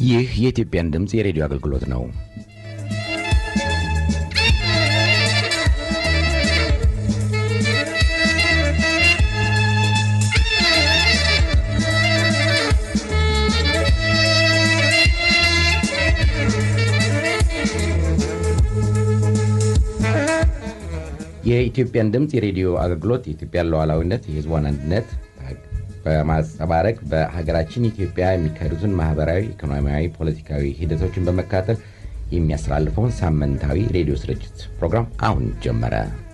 ይህ የኢትዮጵያን ድምፅ የሬዲዮ አገልግሎት ነው። የኢትዮጵያን ድምፅ የሬዲዮ አገልግሎት የኢትዮጵያን ሉዓላዊነት፣ የሕዝቧን አንድነት በማንጸባረቅ በሀገራችን ኢትዮጵያ የሚካሄዱትን ማህበራዊ፣ ኢኮኖሚያዊ፣ ፖለቲካዊ ሂደቶችን በመከታተል የሚያስተላልፈውን ሳምንታዊ ሬዲዮ ስርጭት ፕሮግራም አሁን ጀመረ።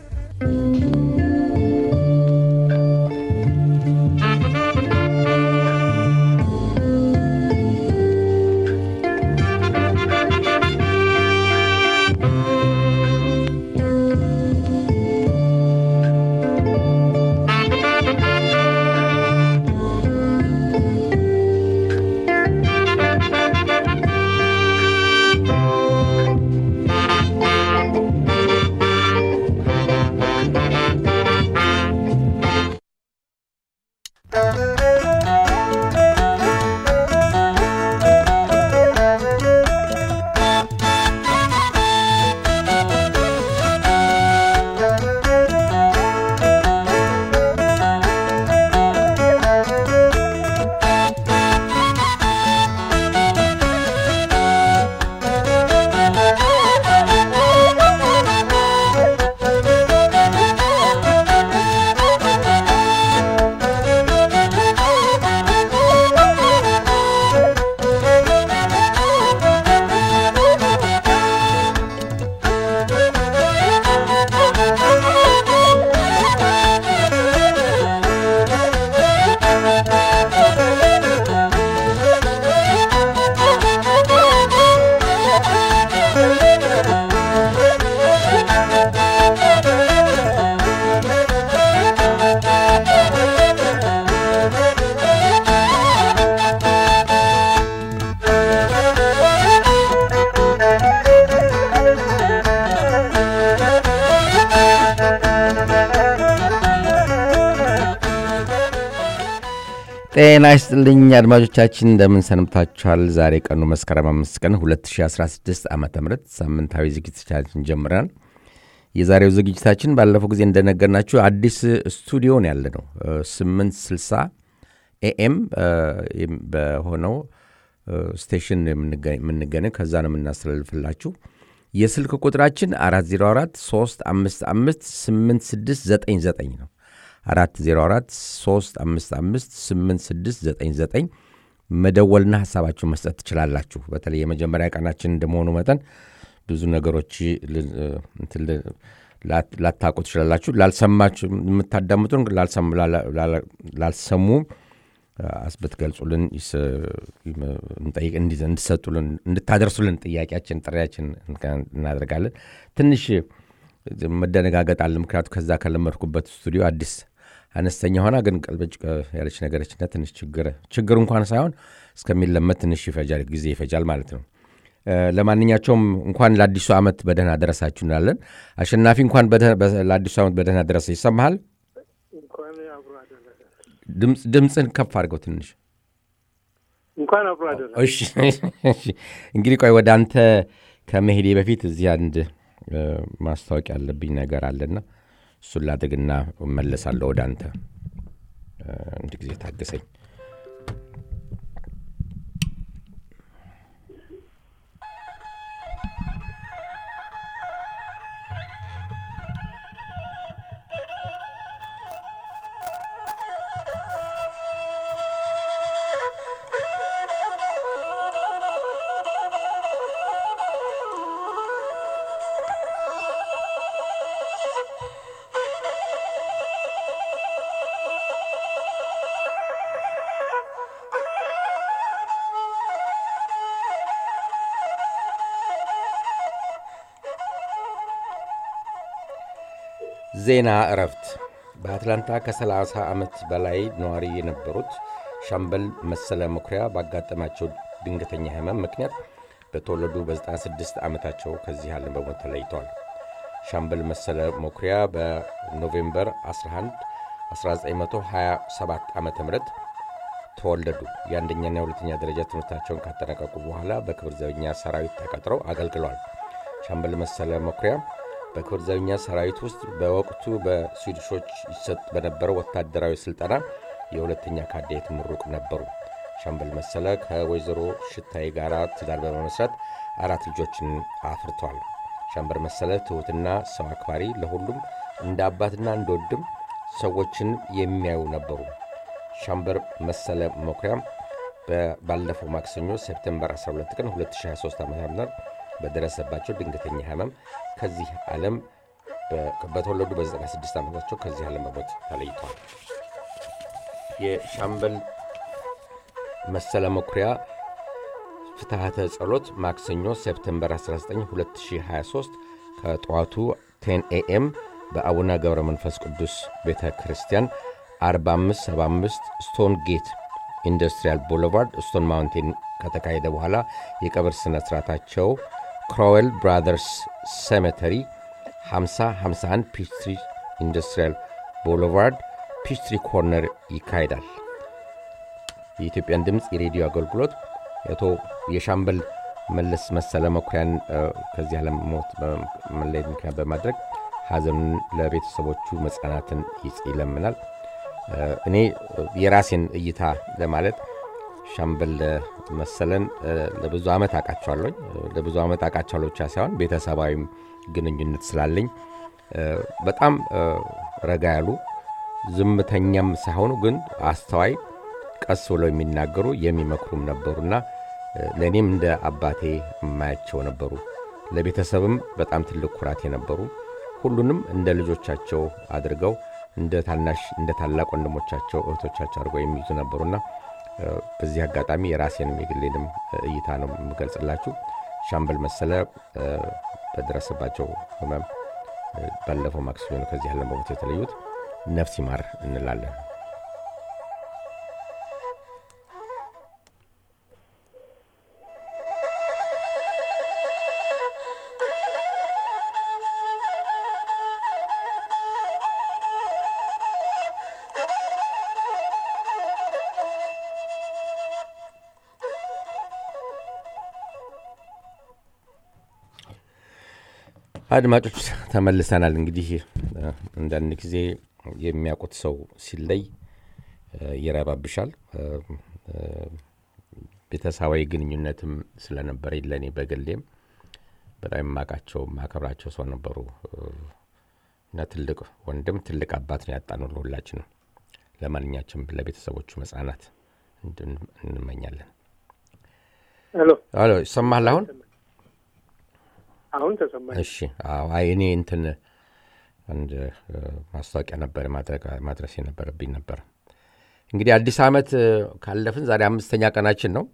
ጤና ይስጥልኝ አድማጮቻችን፣ እንደምን ሰንብታችኋል? ዛሬ ቀኑ መስከረም አምስት ቀን 2016 ዓ ም ሳምንታዊ ዝግጅታችን ጀምረናል። የዛሬው ዝግጅታችን ባለፈው ጊዜ እንደነገርናችሁ አዲስ ስቱዲዮ ነው ያለ ነው 860 ኤኤም በሆነው ስቴሽን የምንገኘው ከዛ ነው የምናስተላልፍላችሁ። የስልክ ቁጥራችን 404 355 8699 ነው 404 355 8699 መደወልና ሀሳባችሁን መስጠት ትችላላችሁ። በተለይ የመጀመሪያ ቀናችን እንደመሆኑ መጠን ብዙ ነገሮች ላታውቁ ትችላላችሁ። ላልሰማችሁ የምታዳምጡን ላልሰሙ ብትገልጹልን እንጠይቅ እንድሰጡልን እንድታደርሱልን ጥያቄያችን ጥሪያችን እናደርጋለን። ትንሽ መደነጋገጥ አለ። ምክንያቱ ከዛ ከለመድኩበት ስቱዲዮ አዲስ አነስተኛ ሆና ግን ቀልበጭ ያለች ነገረችና ትንሽ ችግር ችግር እንኳን ሳይሆን እስከሚለመድ ትንሽ ይፈጃል፣ ጊዜ ይፈጃል ማለት ነው። ለማንኛቸውም እንኳን ለአዲሱ ዓመት በደህና ደረሳችሁ እንላለን። አሸናፊ እንኳን ለአዲሱ ዓመት በደህና ደረሰ። ይሰማሃል? ድምፅን ከፍ አድርገው ትንሽ እንኳን አብሮ አደረሰ። እንግዲህ ቆይ ወደ አንተ ከመሄዴ በፊት እዚህ አንድ ማስታወቂያ ያለብኝ ነገር አለና እሱን ላድርግና እመለሳለሁ ወደ አንተ። አንድ ጊዜ ታገሰኝ። ዜና እረፍት። በአትላንታ ከ30 ዓመት በላይ ነዋሪ የነበሩት ሻምበል መሰለ መኩሪያ ባጋጠማቸው ድንገተኛ ሕመም ምክንያት በተወለዱ በ96 ዓመታቸው ከዚህ ዓለም በሞት ተለይተዋል። ሻምበል መሰለ መኩሪያ በኖቬምበር 11 1927 ዓ ም ተወለዱ። የአንደኛና የሁለተኛ ደረጃ ትምህርታቸውን ካጠናቀቁ በኋላ በክብር ዘበኛ ሰራዊት ተቀጥረው አገልግለዋል። ሻምበል መሰለ መኩሪያ በክብር ዘበኛ ሰራዊት ውስጥ በወቅቱ በስዊድሾች ይሰጥ በነበረው ወታደራዊ ስልጠና የሁለተኛ ካዴት ምሩቅ ነበሩ። ሻምበል መሰለ ከወይዘሮ ሽታይ ጋር ትዳር በመመስረት አራት ልጆችን አፍርተዋል። ሻምበል መሰለ ትሑትና ሰው አክባሪ፣ ለሁሉም እንደ አባትና እንደ ወንድም ሰዎችን የሚያዩ ነበሩ። ሻምበል መሰለ መኩሪያም ባለፈው ማክሰኞ ሴፕቴምበር 12 ቀን 2023 ዓ ም በደረሰባቸው ድንገተኛ ህመም ከዚህ ዓለም በተወለዱ በ96 ዓመታቸው ከዚህ ዓለም በሞት ተለይተዋል። የሻምበል መሰለ መኩሪያ ፍትሐተ ጸሎት ማክሰኞ ሴፕቴምበር 19 2023 ከጠዋቱ 10 ኤኤም በአቡነ ገብረ መንፈስ ቅዱስ ቤተ ክርስቲያን 4575 ስቶን ጌት ኢንዱስትሪያል ቦulevard ስቶን ማውንቴን ከተካሄደ በኋላ የቀብር ሥነ ሥርዓታቸው ክሮዌል ብራዘርስ ሴሜተሪ 5051 ፒችትሪ ኢንዱስትሪያል ቦulevard ፒችትሪ ኮርነር ይካሄዳል። የኢትዮጵያን ድምፅ የሬዲዮ አገልግሎት የአቶ የሻምበል መለስ መሰለ መኩሪያን ከዚህ ዓለም ሞት መለየት ምክንያት በማድረግ ሐዘኑን ለቤተሰቦቹ መጽናናትን ይለምናል። እኔ የራሴን እይታ ለማለት ሻምበል መሰለን ለብዙ ዓመት አውቃቸዋለኝ። ለብዙ ዓመት አውቃቸዋለሁ ብቻ ሳይሆን ቤተሰባዊም ግንኙነት ስላለኝ በጣም ረጋ ያሉ ዝምተኛም ሳይሆኑ ግን አስተዋይ፣ ቀስ ብለው የሚናገሩ የሚመክሩም ነበሩና ለእኔም እንደ አባቴ የማያቸው ነበሩ። ለቤተሰብም በጣም ትልቅ ኩራት የነበሩ ሁሉንም እንደ ልጆቻቸው አድርገው እንደ ታናሽ እንደ ታላቅ ወንድሞቻቸው እህቶቻቸው አድርገው የሚይዙ ነበሩና በዚህ አጋጣሚ የራሴንም የግሌንም እይታ ነው የምገልጽላችሁ። ሻምበል መሰለ በደረሰባቸው ህመም ባለፈው ማክሰኞ ነው ከዚህ ዓለም በሞት የተለዩት። ነፍስ ይማር እንላለን። አድማጮች ተመልሰናል። እንግዲህ አንዳንድ ጊዜ የሚያውቁት ሰው ሲለይ ይረባብሻል። ቤተሰባዊ ግንኙነትም ስለነበረ ለእኔ በግሌም በጣም የማውቃቸው የማከብራቸው ሰው ነበሩ እና ትልቅ ወንድም ትልቅ አባት ነው ያጣነው ለሁላችንም። ለማንኛችም ለቤተሰቦቹ መጽናናት እንመኛለን። ሄሎ ሄሎ፣ ይሰማሃል አሁን? አሁን ተሰማኝ። እሺ አዎ፣ አይ እኔ እንትን አንድ ማስታወቂያ ነበር ማድረስ የነበረብኝ ነበር። እንግዲህ አዲስ ዓመት ካለፍን ዛሬ አምስተኛ ቀናችን ነው።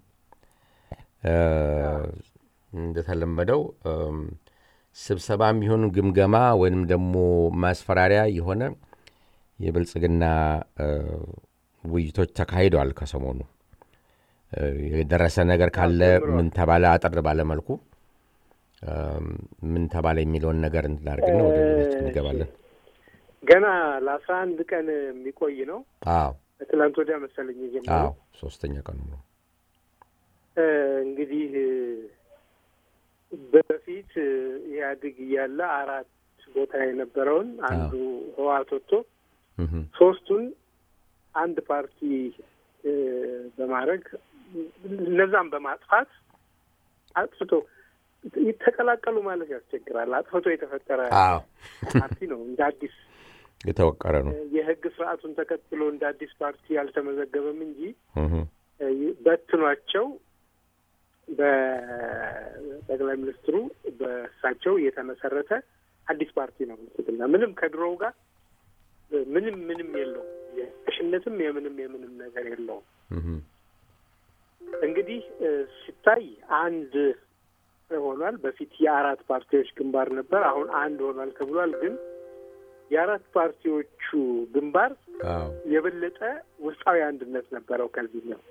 እንደተለመደው ስብሰባ የሚሆን ግምገማ ወይንም ደግሞ ማስፈራሪያ የሆነ የብልጽግና ውይይቶች ተካሂደዋል። ከሰሞኑ የደረሰ ነገር ካለ ምን ተባለ፣ አጠር ባለመልኩ ምን ተባለ የሚለውን ነገር እንድናደርግና ወደ ቤታችን እንገባለን። ገና ለአስራ አንድ ቀን የሚቆይ ነው። አዎ ትላንት ወዲያ መሰለኝ የጀመረው። አዎ ሶስተኛ ቀኑ ነው። እንግዲህ በፊት ኢህአዴግ እያለ አራት ቦታ የነበረውን አንዱ ህወሓት ወጥቶ ሶስቱን አንድ ፓርቲ በማድረግ እነዛም በማጥፋት አጥፍቶ ተቀላቀሉ ማለት ያስቸግራል። አጥፍቶ የተፈጠረ አዎ ፓርቲ ነው። እንደ አዲስ የተወቀረ ነው። የህግ ስርዓቱን ተከትሎ እንደ አዲስ ፓርቲ አልተመዘገበም እንጂ በትኗቸው በጠቅላይ ሚኒስትሩ በእሳቸው የተመሰረተ አዲስ ፓርቲ ነው ብልጽግና። ምንም ከድሮው ጋር ምንም ምንም የለውም። የሽነትም የምንም የምንም ነገር የለውም። እንግዲህ ሲታይ አንድ ሆኗል። በፊት የአራት ፓርቲዎች ግንባር ነበር፣ አሁን አንድ ሆኗል ተብሏል። ግን የአራት ፓርቲዎቹ ግንባር የበለጠ ውስጣዊ አንድነት ነበረው። ከዚህ ነው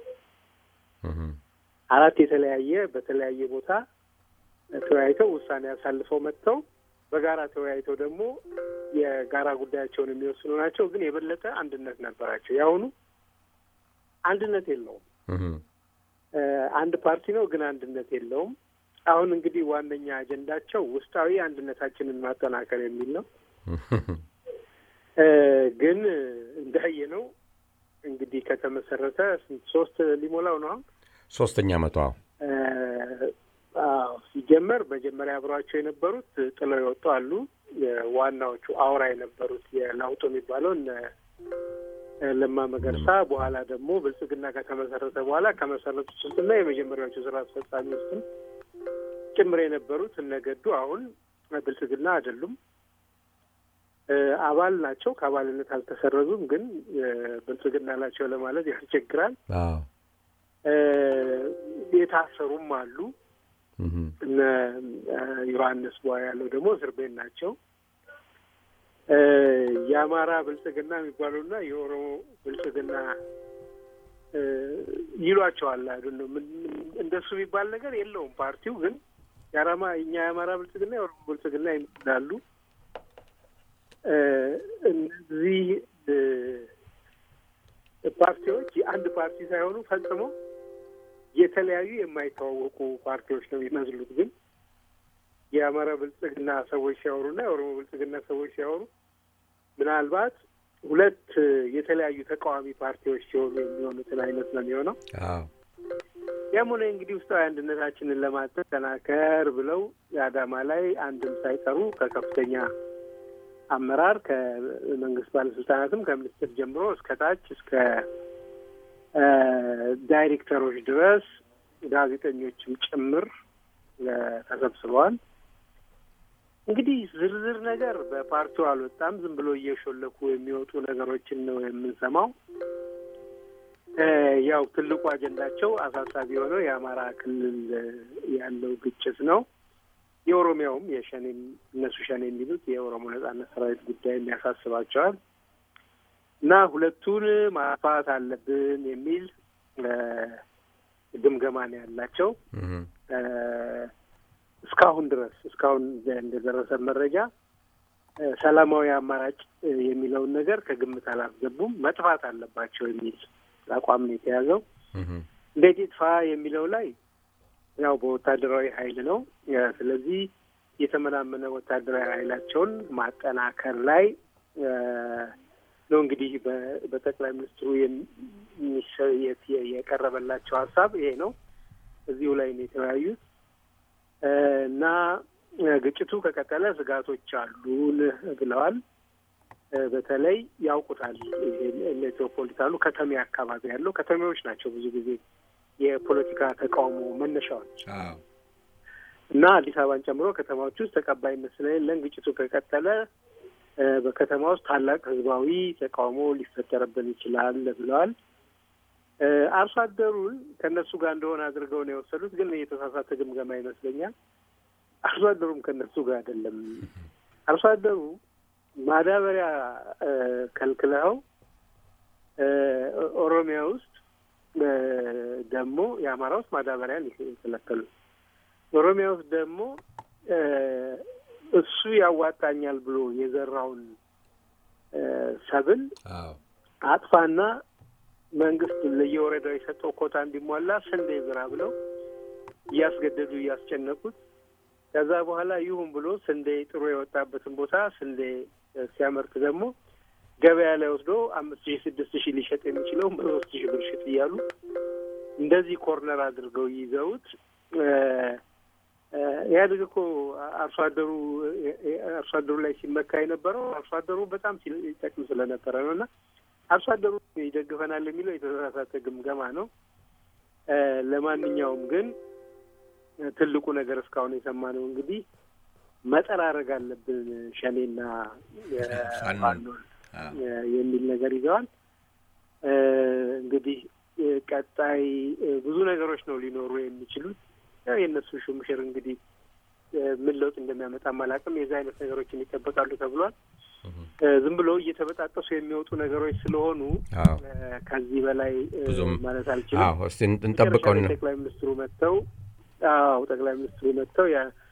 አራት የተለያየ በተለያየ ቦታ ተወያይተው ውሳኔ አሳልፈው መጥተው በጋራ ተወያይተው ደግሞ የጋራ ጉዳያቸውን የሚወስኑ ናቸው። ግን የበለጠ አንድነት ነበራቸው። የአሁኑ አንድነት የለውም። አንድ ፓርቲ ነው፣ ግን አንድነት የለውም። አሁን እንግዲህ ዋነኛ አጀንዳቸው ውስጣዊ አንድነታችንን ማጠናከር የሚል ነው። ግን እንዳየነው እንግዲህ ከተመሰረተ ሶስት ሊሞላው ነው አሁን ሶስተኛ መቶ ሲጀመር መጀመሪያ አብረዋቸው የነበሩት ጥለው የወጡ አሉ። ዋናዎቹ አውራ የነበሩት የለውጡ የሚባለው እነ ለማ መገርሳ፣ በኋላ ደግሞ ብልጽግና ከተመሰረተ በኋላ ከመሰረቱት ውስጥና የመጀመሪያዎቹ ስራ አስፈጻሚ ውስጥም ጭምር የነበሩት እነገዱ አሁን ብልጽግና አይደሉም። አባል ናቸው። ከአባልነት አልተሰረዙም፣ ግን ብልጽግና ናቸው ለማለት ያስቸግራል። የታሰሩም አሉ። እነ ዮሐንስ ቧ ያለው ደግሞ እስር ቤት ናቸው። የአማራ ብልጽግና የሚባለውና የኦሮሞ ብልጽግና ይሏቸዋል። አይደል ነው እንደሱ የሚባል ነገር የለውም። ፓርቲው ግን የአራማ እኛ የአማራ ብልጽግና የኦሮሞ ብልጽግና ይላሉ። እነዚህ ፓርቲዎች የአንድ ፓርቲ ሳይሆኑ ፈጽሞ የተለያዩ የማይተዋወቁ ፓርቲዎች ነው የሚመስሉት። ግን የአማራ ብልጽግና ሰዎች ሲያወሩና የኦሮሞ ብልጽግና ሰዎች ሲያወሩ ምናልባት ሁለት የተለያዩ ተቃዋሚ ፓርቲዎች ሲሆኑ የሚሆኑትን አይነት ነው የሚሆነው። ያም ሆነ እንግዲህ ውስጣዊ አንድነታችንን ለማጠናከር ብለው የአዳማ ላይ አንድም ሳይቀሩ ከከፍተኛ አመራር ከመንግስት ባለስልጣናትም ከሚኒስትር ጀምሮ እስከ ታች እስከ ዳይሬክተሮች ድረስ ጋዜጠኞችም ጭምር ተሰብስበዋል። እንግዲህ ዝርዝር ነገር በፓርቲው አልወጣም። ዝም ብሎ እየሾለኩ የሚወጡ ነገሮችን ነው የምንሰማው። ያው ትልቁ አጀንዳቸው አሳሳቢ የሆነው የአማራ ክልል ያለው ግጭት ነው። የኦሮሚያውም የሸኔም እነሱ ሸኔ የሚሉት የኦሮሞ ነጻነት ሰራዊት ጉዳይም ያሳስባቸዋል እና ሁለቱን ማጥፋት አለብን የሚል ግምገማ ነው ያላቸው። እስካሁን ድረስ እስካሁን እንደደረሰ መረጃ ሰላማዊ አማራጭ የሚለውን ነገር ከግምት አላስገቡም። መጥፋት አለባቸው የሚል አቋም ነው የተያዘው። እንዴት ይጥፋ የሚለው ላይ ያው በወታደራዊ ኃይል ነው። ስለዚህ የተመናመነ ወታደራዊ ኃይላቸውን ማጠናከር ላይ ነው እንግዲህ በጠቅላይ ሚኒስትሩ የቀረበላቸው ሀሳብ ይሄ ነው። እዚሁ ላይ ነው የተወያዩት እና ግጭቱ ከቀጠለ ስጋቶች አሉን ብለዋል። በተለይ ያውቁታል ሜትሮፖሊታኑ ከተሜ አካባቢ ያለው ከተሜዎች ናቸው ብዙ ጊዜ የፖለቲካ ተቃውሞ መነሻዎች እና አዲስ አበባን ጨምሮ ከተማዎች ውስጥ ተቀባይነት ስለሌለን ግጭቱ ከቀጠለ በከተማ ውስጥ ታላቅ ህዝባዊ ተቃውሞ ሊፈጠርብን ይችላል ብለዋል። አርሶ አደሩን ከእነሱ ጋር እንደሆነ አድርገው ነው የወሰዱት፣ ግን የተሳሳተ ግምገማ ይመስለኛል። አርሶ አደሩም ከእነሱ ጋር አይደለም። አርሶ አደሩ ማዳበሪያ ከልክለው ኦሮሚያ ውስጥ ደግሞ የአማራ ውስጥ ማዳበሪያን የከለከሉ ኦሮሚያ ውስጥ ደግሞ እሱ ያዋጣኛል ብሎ የዘራውን ሰብል አጥፋና መንግስት ለየወረዳው የሰጠው ኮታ እንዲሟላ ስንዴ ዝራ ብለው እያስገደዱ እያስጨነቁት ከዛ በኋላ ይሁን ብሎ ስንዴ ጥሩ የወጣበትን ቦታ ስንዴ ሲያመርት ደግሞ ገበያ ላይ ወስዶ አምስት ሺህ ስድስት ሺህ ሊሸጥ የሚችለውን በሶስት ሺህ ብር ሽጥ እያሉ እንደዚህ ኮርነር አድርገው ይዘውት ኢህአዴግ እኮ አርሶ አደሩ አርሶ አደሩ ላይ ሲመካ የነበረው አርሶ አደሩ በጣም ሲጠቅም ስለነበረ ነው እና አርሶ አደሩ ይደግፈናል የሚለው የተሳሳተ ግምገማ ነው። ለማንኛውም ግን ትልቁ ነገር እስካሁን የሰማነው እንግዲህ መጠራረግ አለብን ሸኔና ፋኖን የሚል ነገር ይዘዋል። እንግዲህ ቀጣይ ብዙ ነገሮች ነው ሊኖሩ የሚችሉት። ያው የእነሱ ሹምሽር እንግዲህ ምን ለውጥ እንደሚያመጣ አላውቅም። የዚህ አይነት ነገሮችን ይጠበቃሉ ተብሏል። ዝም ብሎ እየተበጣጠሱ የሚወጡ ነገሮች ስለሆኑ ከዚህ በላይ ማለት አልችልም። እስቲ እንጠብቀው። ጠቅላይ ሚኒስትሩ መጥተው አዎ ጠቅላይ ሚኒስትሩ መጥተው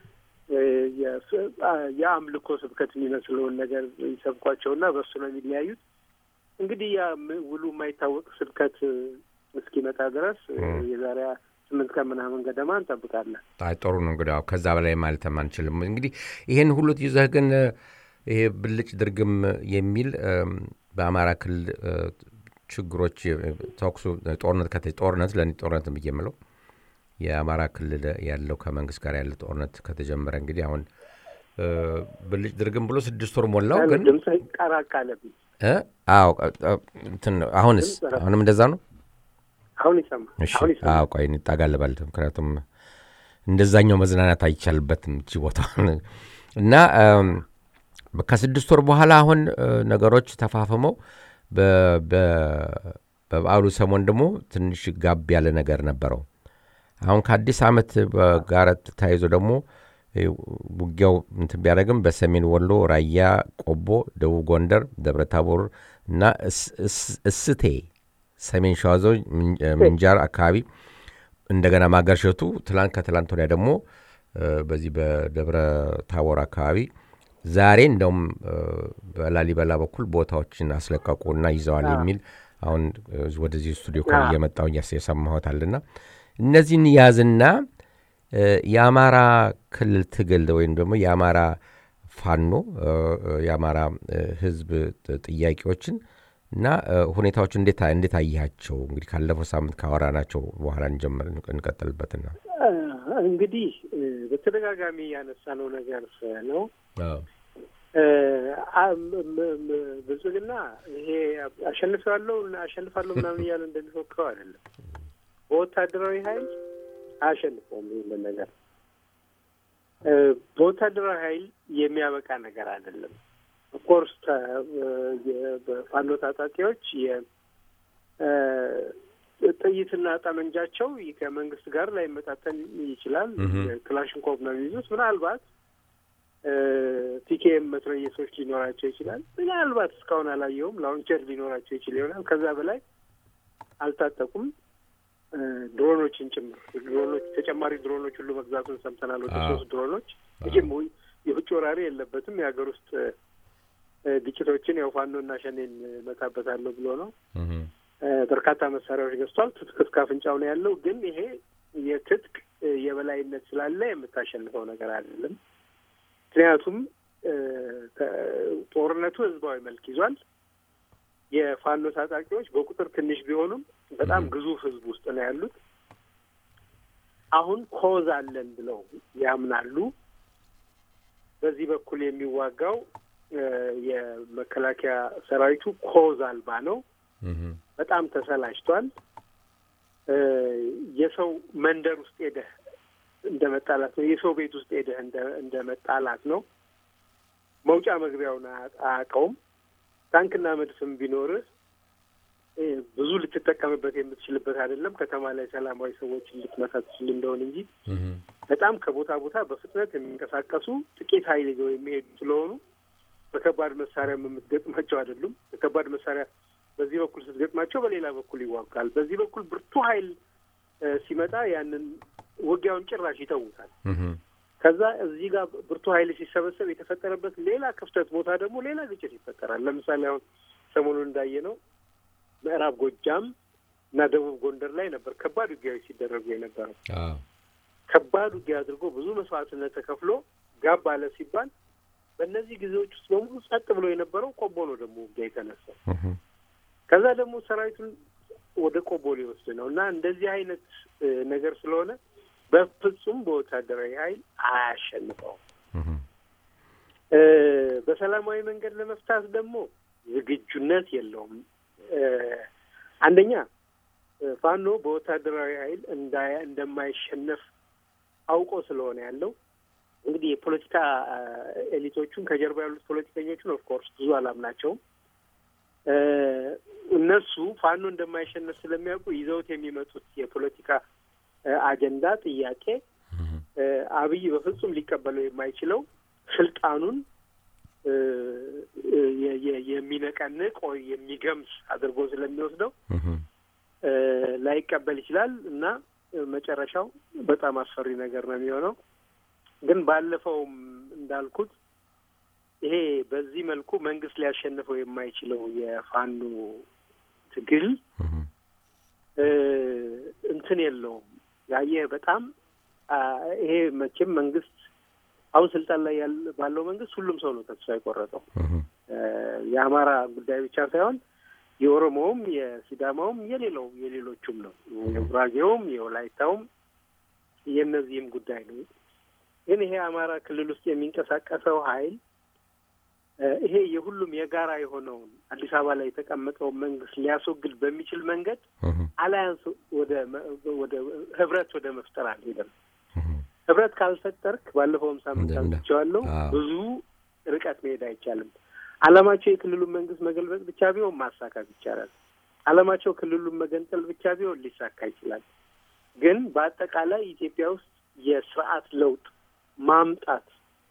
የአምልኮ ስብከት የሚመስለውን ነገር ይሰብኳቸውና በእሱ ነው የሚለያዩት። እንግዲህ ያ ውሉ የማይታወቅ ስብከት እስኪመጣ ድረስ የዛሬ ስምንት ቀን ምናምን ገደማ እንጠብቃለን። አይ ጥሩ ነው እንግዲህ ያው ከዛ በላይ ማለትም አንችልም። እንግዲህ ይህን ሁሉ ይዘህ ግን ይሄ ብልጭ ድርግም የሚል በአማራ ክልል ችግሮች ተኩሱ ጦርነት ጦርነት ለእኔ ጦርነት ብዬ የምለው የአማራ ክልል ያለው ከመንግስት ጋር ያለ ጦርነት ከተጀመረ እንግዲህ አሁን ብልጭ ድርግም ብሎ ስድስት ወር ሞላው። ግን ድምፅ ቀራቃለብኝ። አዎ አሁንስ አሁንም እንደዛ ነው። አሁን ይሰማል። አሁን ይሰማል። አዎ ቆይ እንጣጋለባል። ምክንያቱም እንደዛኛው መዝናናት አይቻልበትም እቺ ቦታ እና ከስድስት ወር በኋላ አሁን ነገሮች ተፋፍመው በበዓሉ ሰሞን ደግሞ ትንሽ ጋብ ያለ ነገር ነበረው። አሁን ከአዲስ ዓመት ጋር ተያይዞ ደግሞ ውጊያው እንትን ቢያደርግም በሰሜን ወሎ፣ ራያ፣ ቆቦ፣ ደቡብ ጎንደር፣ ደብረታቦር እና እስቴ ሰሜን ሸዋ ዞን ምንጃር አካባቢ እንደገና ማገርሸቱ ትላንት ከትላንት ወዲያ ደግሞ በዚህ በደብረ ታቦር አካባቢ ዛሬ እንደውም በላሊበላ በኩል ቦታዎችን አስለቀቁና ይዘዋል የሚል አሁን ወደዚህ ስቱዲዮ ኮ እየመጣሁ የሰማሁታልና እነዚህን ያዝና የአማራ ክልል ትግል ወይም ደግሞ የአማራ ፋኖ የአማራ ሕዝብ ጥያቄዎችን እና ሁኔታዎች እንዴት እንዴት አያቸው? እንግዲህ ካለፈው ሳምንት ካወራናቸው በኋላ እንጀምር እንቀጥልበትና እንግዲህ በተደጋጋሚ ያነሳነው ነገር ነው። ብልጽግና ይሄ አሸንፋለሁ አሸንፋለሁ ምናምን እያለ እንደሚፎክረው አይደለም። በወታደራዊ ኃይል አያሸንፈውም። ይህንን ነገር በወታደራዊ ኃይል የሚያበቃ ነገር አይደለም። ኦፍኮርስ በፋኖ ታጣቂዎች ጥይትና ጠመንጃቸው ከመንግስት ጋር ላይመጣጠን ይችላል። ክላሽንኮቭ ነው የሚይዙት። ምናልባት ፒኬኤም መትረየሶች ሊኖራቸው ይችላል። ምናልባት እስካሁን አላየውም። ላውንቸር ሊኖራቸው ይችል ይሆናል። ከዛ በላይ አልታጠቁም። ድሮኖችን ጭምር ድሮኖች ተጨማሪ ድሮኖች ሁሉ መግዛቱን ሰምተናል። ወደ ሶስት ድሮኖች መቼም የውጭ ወራሪ የለበትም። የሀገር ውስጥ ግጭቶችን ያው ፋኖና ሸኔን መታበታለሁ ብሎ ነው። በርካታ መሳሪያዎች ገዝቷል። ትጥቅ እስከ አፍንጫው ነው ያለው። ግን ይሄ የትጥቅ የበላይነት ስላለ የምታሸንፈው ነገር አይደለም። ምክንያቱም ጦርነቱ ህዝባዊ መልክ ይዟል። የፋኖ ታጣቂዎች በቁጥር ትንሽ ቢሆኑም በጣም ግዙፍ ህዝብ ውስጥ ነው ያሉት። አሁን ኮዝ አለን ብለው ያምናሉ። በዚህ በኩል የሚዋጋው የመከላከያ ሰራዊቱ ኮዝ አልባ ነው። በጣም ተሰላችቷል። የሰው መንደር ውስጥ ሄደህ እንደ መጣላት ነው። የሰው ቤት ውስጥ ሄደህ እንደ መጣላት ነው። መውጫ መግቢያውን አያውቀውም። ታንክና መድፍም ቢኖርህ ብዙ ልትጠቀምበት የምትችልበት አይደለም። ከተማ ላይ ሰላማዊ ሰዎችን ልትመታ ትችል እንደሆን እንጂ በጣም ከቦታ ቦታ በፍጥነት የሚንቀሳቀሱ ጥቂት ኃይል ይዘው የሚሄዱ ስለሆኑ በከባድ መሳሪያም የምትገጥማቸው አይደሉም። በከባድ መሳሪያ በዚህ በኩል ስትገጥማቸው በሌላ በኩል ይዋጋል። በዚህ በኩል ብርቱ ኃይል ሲመጣ ያንን ውጊያውን ጭራሽ ይተውታል። ከዛ እዚህ ጋር ብርቱ ኃይል ሲሰበሰብ የተፈጠረበት ሌላ ክፍተት ቦታ ደግሞ ሌላ ግጭት ይፈጠራል። ለምሳሌ አሁን ሰሞኑን እንዳየ ነው ምዕራብ ጎጃም እና ደቡብ ጎንደር ላይ ነበር ከባድ ውጊያዎች ሲደረጉ የነበረው። ከባድ ውጊያ አድርጎ ብዙ መስዋዕትነት ተከፍሎ ጋብ አለ ሲባል በእነዚህ ጊዜዎች ውስጥ በሙሉ ጸጥ ብሎ የነበረው ቆቦ ነው ደግሞ ውጊያ የተነሳው። ከዛ ደግሞ ሰራዊቱን ወደ ቆቦ ሊወስድ ነው እና እንደዚህ አይነት ነገር ስለሆነ በፍጹም በወታደራዊ ኃይል አያሸንፈውም። በሰላማዊ መንገድ ለመፍታት ደግሞ ዝግጁነት የለውም። አንደኛ ፋኖ በወታደራዊ ኃይል እንደማይሸነፍ አውቆ ስለሆነ ያለው እንግዲህ የፖለቲካ ኤሊቶቹን ከጀርባ ያሉት ፖለቲከኞቹን ኦፍኮርስ ብዙ አላምናቸውም። እነሱ ፋኖ እንደማይሸነፍ ስለሚያውቁ ይዘውት የሚመጡት የፖለቲካ አጀንዳ ጥያቄ አብይ በፍጹም ሊቀበለው የማይችለው ስልጣኑን የሚነቀንቅ ወይ የሚገምስ አድርጎ ስለሚወስደው ላይቀበል ይችላል እና መጨረሻው በጣም አስፈሪ ነገር ነው የሚሆነው። ግን ባለፈውም እንዳልኩት ይሄ በዚህ መልኩ መንግስት ሊያሸንፈው የማይችለው የፋኖ ትግል እንትን የለውም። ያየህ በጣም ይሄ መቼም መንግስት አሁን ስልጣን ላይ ባለው መንግስት ሁሉም ሰው ነው ተስፋ የቆረጠው። የአማራ ጉዳይ ብቻ ሳይሆን የኦሮሞውም፣ የሲዳማውም፣ የሌላው የሌሎቹም ነው የጉራጌውም፣ የወላይታውም የእነዚህም ጉዳይ ነው። ግን ይሄ አማራ ክልል ውስጥ የሚንቀሳቀሰው ኃይል ይሄ የሁሉም የጋራ የሆነውን አዲስ አበባ ላይ የተቀመጠውን መንግስት ሊያስወግድ በሚችል መንገድ አላያንስ ወደ ወደ ህብረት ወደ መፍጠር አልሄደም። ህብረት ካልፈጠርክ ባለፈውም ሳምንት አንስቼዋለሁ፣ ብዙ ርቀት መሄድ አይቻልም። አላማቸው የክልሉን መንግስት መገልበጥ ብቻ ቢሆን ማሳካት ይቻላል። አላማቸው ክልሉን መገንጠል ብቻ ቢሆን ሊሳካ ይችላል። ግን በአጠቃላይ ኢትዮጵያ ውስጥ የስርዓት ለውጥ ማምጣት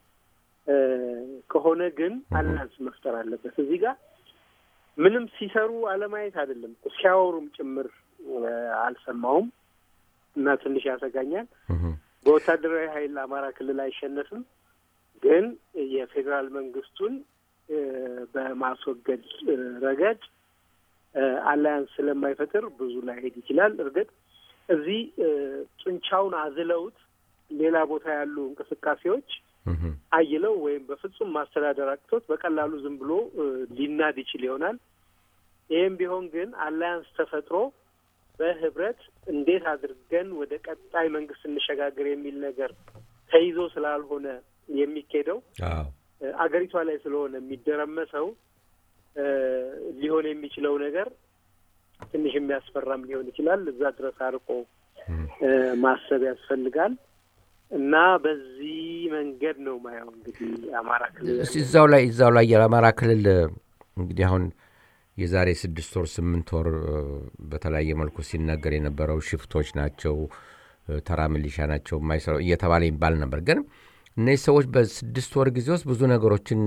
ከሆነ ግን አላንስ መፍጠር አለበት። እዚህ ጋር ምንም ሲሰሩ አለማየት አይደለም፣ ሲያወሩም ጭምር አልሰማውም እና ትንሽ ያሰጋኛል። በወታደራዊ ኃይል አማራ ክልል አይሸነፍም፣ ግን የፌዴራል መንግስቱን በማስወገድ ረገድ አላያንስ ስለማይፈጥር ብዙ ላይሄድ ይችላል። እርግጥ እዚህ ጡንቻውን አዝለውት ሌላ ቦታ ያሉ እንቅስቃሴዎች አይለው ወይም በፍጹም ማስተዳደር አቅቶት በቀላሉ ዝም ብሎ ሊናድ ይችል ይሆናል። ይህም ቢሆን ግን አላያንስ ተፈጥሮ በህብረት እንዴት አድርገን ወደ ቀጣይ መንግስት እንሸጋገር የሚል ነገር ተይዞ ስላልሆነ የሚኬደው አገሪቷ ላይ ስለሆነ የሚደረመሰው ሊሆን የሚችለው ነገር ትንሽ የሚያስፈራም ሊሆን ይችላል። እዛ ድረስ አርቆ ማሰብ ያስፈልጋል እና በዚህ መንገድ ነው ማየው። እንግዲህ አማራ ክልል እዛው ላይ እዛው ላይ የአማራ ክልል እንግዲህ አሁን የዛሬ ስድስት ወር ስምንት ወር በተለያየ መልኩ ሲነገር የነበረው ሽፍቶች ናቸው፣ ተራ ሚሊሻ ናቸው የማይሰራው እየተባለ ይባል ነበር። ግን እነዚህ ሰዎች በስድስት ወር ጊዜ ውስጥ ብዙ ነገሮችን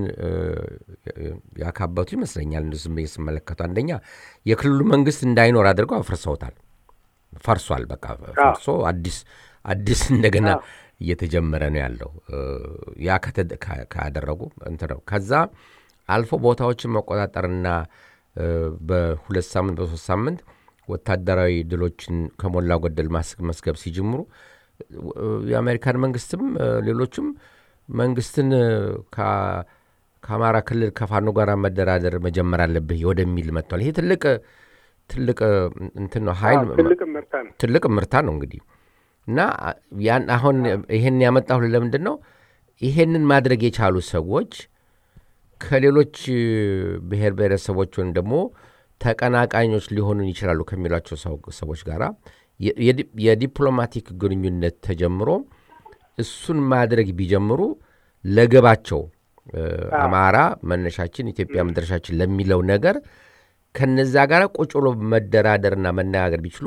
ያካበቱ ይመስለኛል። ዝም ብዬ ስመለከቱ አንደኛ የክልሉ መንግስት እንዳይኖር አድርገው አፍርሰውታል። ፈርሷል። በቃ ፈርሶ አዲስ አዲስ እንደገና እየተጀመረ ነው ያለው። ያ ካደረጉ እንትን ነው። ከዛ አልፎ ቦታዎችን መቆጣጠርና በሁለት ሳምንት በሶስት ሳምንት ወታደራዊ ድሎችን ከሞላ ጎደል መስገብ ሲጀምሩ የአሜሪካን መንግስትም ሌሎችም መንግስትን ከአማራ ክልል ከፋኖ ጋር መደራደር መጀመር አለብህ ወደሚል መጥቷል። ይሄ ትልቅ ትልቅ እንትን ነው ኃይል ትልቅ ምርታ ነው እንግዲህ እና ያን አሁን ይሄን ያመጣሁ ለምንድን ነው ይሄንን ማድረግ የቻሉ ሰዎች ከሌሎች ብሔር ብሔረሰቦች ወይም ደግሞ ተቀናቃኞች ሊሆኑን ይችላሉ ከሚሏቸው ሰዎች ጋር የዲፕሎማቲክ ግንኙነት ተጀምሮ እሱን ማድረግ ቢጀምሩ ለገባቸው አማራ መነሻችን ኢትዮጵያ መድረሻችን ለሚለው ነገር ከነዛ ጋር ቁጭ ብሎ መደራደርና መነጋገር ቢችሉ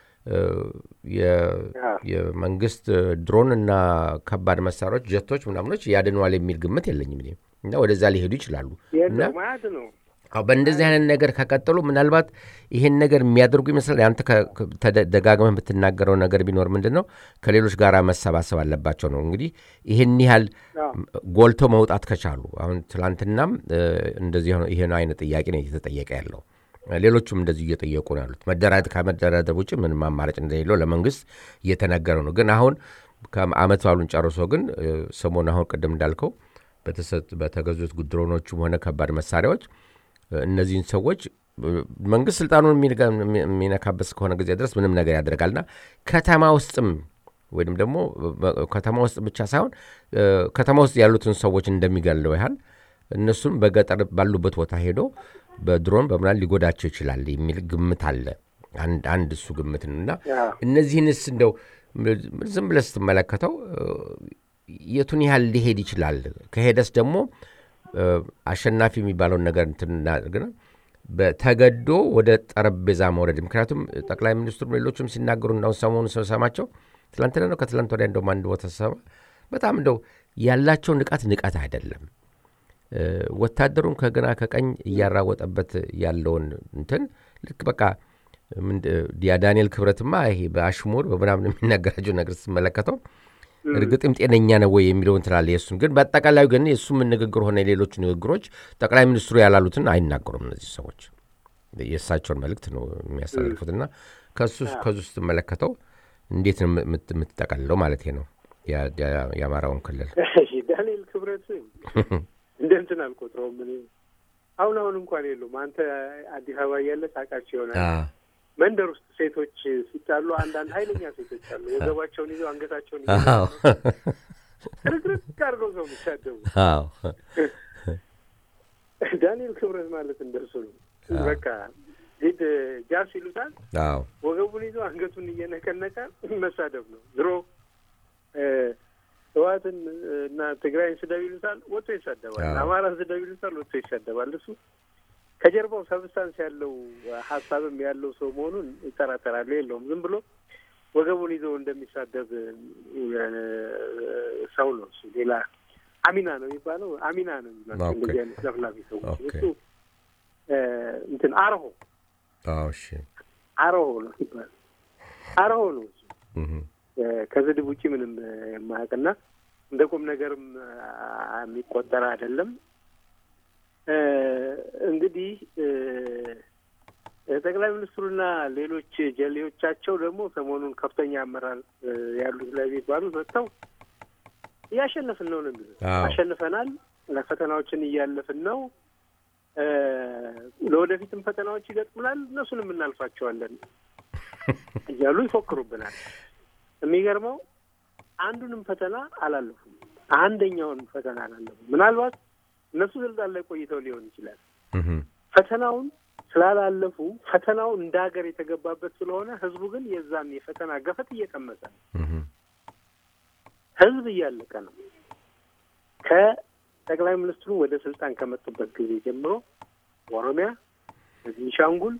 የመንግስት ድሮን እና ከባድ መሳሪያዎች ጀቶች ምናምኖች ያድነዋል የሚል ግምት የለኝም እና ወደዛ ሊሄዱ ይችላሉ እና በእንደዚህ አይነት ነገር ከቀጠሉ ምናልባት ይሄን ነገር የሚያደርጉ ይመስላል። አንተ ደጋግመህ የምትናገረው ነገር ቢኖር ምንድን ነው ከሌሎች ጋር መሰባሰብ አለባቸው ነው። እንግዲህ ይህን ያህል ጎልተው መውጣት ከቻሉ አሁን ትላንትናም እንደዚህ ይህን አይነት ጥያቄ ነው እየተጠየቀ ያለው። ሌሎቹም እንደዚሁ እየጠየቁ ነው ያሉት። መደራደር ከመደራደር ውጭ ምንም አማራጭ እንደሌለው ለመንግስት እየተነገረ ነው። ግን አሁን ከአመት ባሉን ጨርሶ ግን ሰሞኑ አሁን ቅድም እንዳልከው በተገዙት ድሮኖቹም ሆነ ከባድ መሳሪያዎች እነዚህን ሰዎች መንግስት ስልጣኑን የሚነካበት ከሆነ ጊዜ ድረስ ምንም ነገር ያደርጋልና ከተማ ውስጥም ወይም ደግሞ ከተማ ውስጥ ብቻ ሳይሆን ከተማ ውስጥ ያሉትን ሰዎች እንደሚገለው ያህል እነሱም በገጠር ባሉበት ቦታ ሄዶ በድሮን በምናምን ሊጎዳቸው ይችላል የሚል ግምት አለ። አንድ እሱ ግምት ነው እና እነዚህንስ እንደው ዝም ብለህ ስትመለከተው የቱን ያህል ሊሄድ ይችላል? ከሄደስ ደግሞ አሸናፊ የሚባለውን ነገር እንትን ተገዶ ወደ ጠረጴዛ መውረድ። ምክንያቱም ጠቅላይ ሚኒስትሩ ሌሎችም ሲናገሩ እንዳሁን ሰሞኑ ሰማቸው ትላንትና ነው ከትላንት ወዲያ እንደውም አንድ ቦታ ሰማ በጣም እንደው ያላቸው ንቃት ንቀት አይደለም። ወታደሩን ከግራ ከቀኝ እያራወጠበት ያለውን እንትን ልክ በቃ ዳንኤል ክብረትማ ይሄ በአሽሙር በምናምን የሚናገራቸው ነገር ስትመለከተው እርግጥም ጤነኛ ነው ወይ የሚለውን ትላለ። የእሱን ግን በአጠቃላዩ ግን የእሱም ንግግር ሆነ የሌሎቹ ንግግሮች ጠቅላይ ሚኒስትሩ ያላሉትን አይናገሩም እነዚህ ሰዎች የእሳቸውን መልእክት ነው የሚያስተላልፉት እና ከሱ ከሱ ስትመለከተው እንዴት ነው የምትጠቀልለው ማለት ነው የአማራውን ክልል ዳንኤል ክብረት እንደ እንትን አልቆጥረውም እኔ አሁን አሁን እንኳን የሉም አንተ አዲስ አበባ እያለ ታውቃቸው ይሆናል መንደር ውስጥ ሴቶች ሲጣሉ አንዳንድ ኃይለኛ ሴቶች አሉ ወገባቸውን ይዘው አንገታቸውን ይዘው ርግርግ አድርገው ሰው የሚሳደቡ ዳንኤል ክብረት ማለት እንደሱ ነው በቃ ሂድ ጃስ ይሉታል ወገቡን ይዞ አንገቱን እየነቀነቀ መሳደብ ነው ድሮ ህወሓትን እና ትግራይን ስደብ ይሉታል ወጥቶ ይሳደባል አማራን ስደብ ይሉታል ወጥቶ ይሳደባል እሱ ከጀርባው ሰብስታንስ ያለው ሀሳብም ያለው ሰው መሆኑን ይጠራጠራሉ የለውም ዝም ብሎ ወገቡን ይዞ እንደሚሳደብ ሰው ነው እሱ ሌላ አሚና ነው የሚባለው አሚና ነው የሚባለው እንደዚህ አይነት ለፍላፊ ሰዎች እሱ እንትን አርሆ አርሆ ነው ይባላል አርሆ ነው እሱ ከስድብ ውጭ ምንም የማያውቅና እንደ ቁም ነገርም የሚቆጠር አይደለም እንግዲህ ጠቅላይ ሚኒስትሩና ሌሎች ጀሌዎቻቸው ደግሞ ሰሞኑን ከፍተኛ አመራር ያሉት ላይ የሚባሉ መጥተው እያሸነፍን ነው ነው የሚሉት። አሸንፈናል፣ ፈተናዎችን እያለፍን ነው፣ ለወደፊትም ፈተናዎች ይገጥሙናል፣ እነሱንም እናልፋቸዋለን እያሉ ይፎክሩብናል። የሚገርመው አንዱንም ፈተና አላለፉም። አንደኛውን ፈተና አላለፉም። ምናልባት እነሱ ስልጣን ላይ ቆይተው ሊሆን ይችላል። ፈተናውን ስላላለፉ ፈተናው እንደ ሀገር የተገባበት ስለሆነ ህዝቡ ግን የዛን የፈተና ገፈት እየቀመሰ ነው። ህዝብ እያለቀ ነው። ከጠቅላይ ሚኒስትሩ ወደ ስልጣን ከመጡበት ጊዜ ጀምሮ በኦሮሚያ፣ በቤኒሻንጉል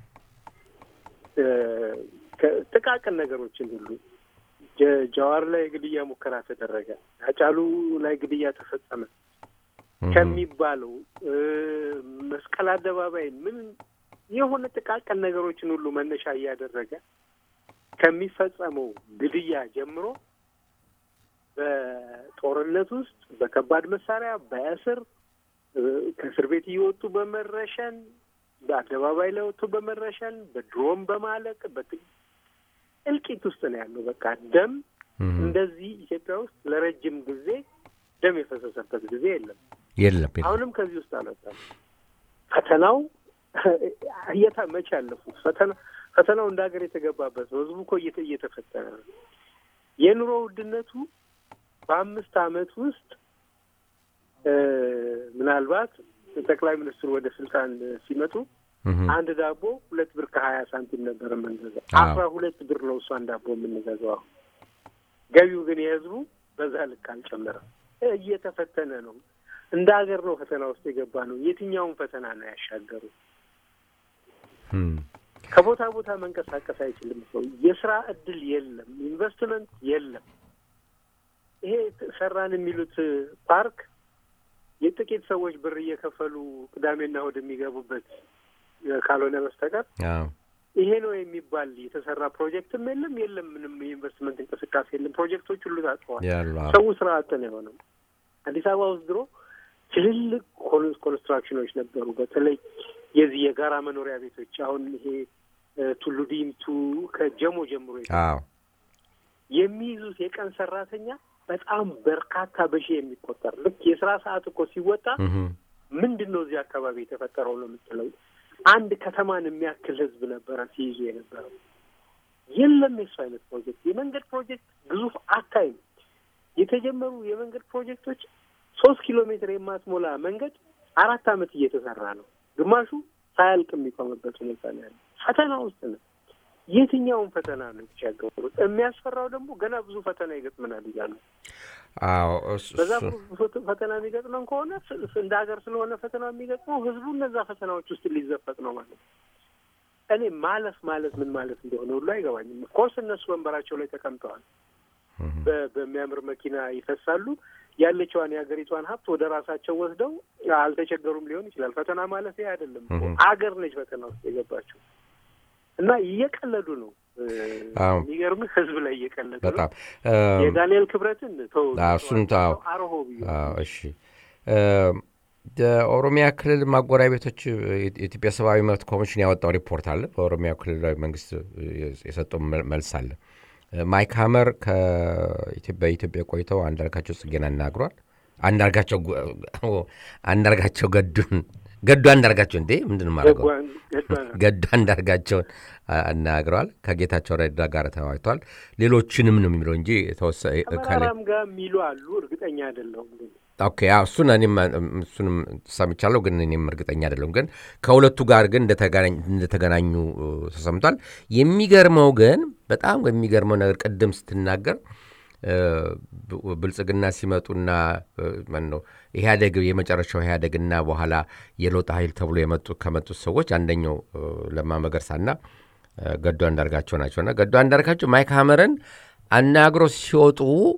ጥቃቅን ነገሮችን ሁሉ ጀዋር ላይ ግድያ ሙከራ ተደረገ፣ አጫሉ ላይ ግድያ ተፈጸመ ከሚባለው መስቀል አደባባይ ምን የሆነ ጥቃቅን ነገሮችን ሁሉ መነሻ እያደረገ ከሚፈጸመው ግድያ ጀምሮ በጦርነት ውስጥ በከባድ መሳሪያ በእስር ከእስር ቤት እየወጡ በመረሸን በአደባባይ ላይ ወጥቶ በመረሸን በድሮም በማለቅ እልቂት ውስጥ ነው ያለው። በቃ ደም እንደዚህ ኢትዮጵያ ውስጥ ለረጅም ጊዜ ደም የፈሰሰበት ጊዜ የለም የለም። አሁንም ከዚህ ውስጥ አልወጣም። ፈተናው እየታ መቼ ያለፉት ፈተና ፈተናው እንደ ሀገር የተገባበት ነው። ህዝቡ እኮ እየተፈተነ ነው። የኑሮ ውድነቱ በአምስት አመት ውስጥ ምናልባት ጠቅላይ ሚኒስትሩ ወደ ስልጣን ሲመጡ አንድ ዳቦ ሁለት ብር ከሀያ ሳንቲም ነበር የምንገዛው። አስራ ሁለት ብር ነው እሷን ዳቦ የምንገዛው አሁን። ገቢው ግን የህዝቡ በዛ ልክ አልጨመረም። እየተፈተነ ነው። እንደ ሀገር ነው ፈተና ውስጥ የገባ ነው። የትኛውን ፈተና ነው ያሻገሩ? ከቦታ ቦታ መንቀሳቀስ አይችልም ሰው። የስራ እድል የለም፣ ኢንቨስትመንት የለም። ይሄ ሰራን የሚሉት ፓርክ የጥቂት ሰዎች ብር እየከፈሉ ቅዳሜና እሑድ የሚገቡበት ካልሆነ በስተቀር ይሄ ነው የሚባል የተሰራ ፕሮጀክትም የለም። የለም ምንም የኢንቨስትመንት እንቅስቃሴ የለም። ፕሮጀክቶች ሁሉ ታጥፈዋል። ሰው ስራ አጥ ነው የሆነው። አዲስ አበባ ውስጥ ድሮ ትልልቅ ኮንስትራክሽኖች ነበሩ። በተለይ የዚህ የጋራ መኖሪያ ቤቶች አሁን ይሄ ቱሉ ዲምቱ ከጀሞ ጀምሮ የሚይዙት የቀን ሰራተኛ በጣም በርካታ በሺህ የሚቆጠር ልክ የስራ ሰዓት እኮ ሲወጣ ምንድን ነው እዚህ አካባቢ የተፈጠረው ነው የምትለው። አንድ ከተማን የሚያክል ህዝብ ነበረ ሲይዙ የነበረው። የለም የሱ አይነት ፕሮጀክት። የመንገድ ፕሮጀክት ግዙፍ አታይም። የተጀመሩ የመንገድ ፕሮጀክቶች ሶስት ኪሎ ሜትር የማትሞላ መንገድ አራት አመት እየተሰራ ነው። ግማሹ ሳያልቅ የሚቆምበት ሁኔታ ነው ያለ። ፈተና ውስጥ ነው። የትኛውን ፈተና ነው የተሻገሩት? የሚያስፈራው ደግሞ ገና ብዙ ፈተና ይገጥመናል እያሉ በዛ ፈተና የሚገጥመን ከሆነ እንደ ሀገር ስለሆነ ፈተና የሚገጥመው ህዝቡ እነዛ ፈተናዎች ውስጥ ሊዘፈቅ ነው ማለት ነው። እኔ ማለፍ ማለት ምን ማለት እንደሆነ ሁሉ አይገባኝም። ኮርስ እነሱ ወንበራቸው ላይ ተቀምጠዋል። በሚያምር መኪና ይፈሳሉ። ያለችዋን የሀገሪቷን ሀብት ወደ ራሳቸው ወስደው አልተቸገሩም ሊሆን ይችላል። ፈተና ማለት ይሄ አይደለም። አገር ነች ፈተና ውስጥ የገባቸው እና እየቀለዱ ነው። የሚገርምህ ህዝብ ላይ እየቀለዱ በጣም የዳንኤል ክብረትን ተው እሱን ተው። አርሆ እሺ የኦሮሚያ ክልል ማጎሪያ ቤቶች የኢትዮጵያ ሰብአዊ መብት ኮሚሽን ያወጣው ሪፖርት አለ። በኦሮሚያ ክልላዊ መንግስት የሰጠው መልስ አለ። ማይክ ሀመር በኢትዮጵያ ቆይተው አንዳርጋቸው ጽጌን አናግሯል። አንዳርጋቸው ገዱን ገዱ አንዳርጋቸው እንዴ ምንድን ማድረገው ገዱ አንዳርጋቸውን አናግረዋል። ከጌታቸው ረዳ ጋር ተወያይተዋል። ሌሎችንም ነው የሚለው እንጂ ከመራራም ጋር የሚሉ አሉ። እርግጠኛ አይደለሁም ግን ኦኬ እሱን እኔም እሱንም ሰምቻለሁ፣ ግን እኔም እርግጠኛ አይደለሁም። ግን ከሁለቱ ጋር ግን እንደተገናኙ ተሰምቷል። የሚገርመው ግን በጣም የሚገርመው ነገር ቅድም ስትናገር ብልጽግና ሲመጡና ነው ኢህአዴግ የመጨረሻው ኢህአዴግና በኋላ የለውጥ ኃይል ተብሎ የመጡ ከመጡት ሰዎች አንደኛው ለማ መገርሳና ገዱ አንዳርጋቸው ናቸውና ገዱ አንዳርጋቸው ማይክ ሀመርን አናግሮ ሲወጡ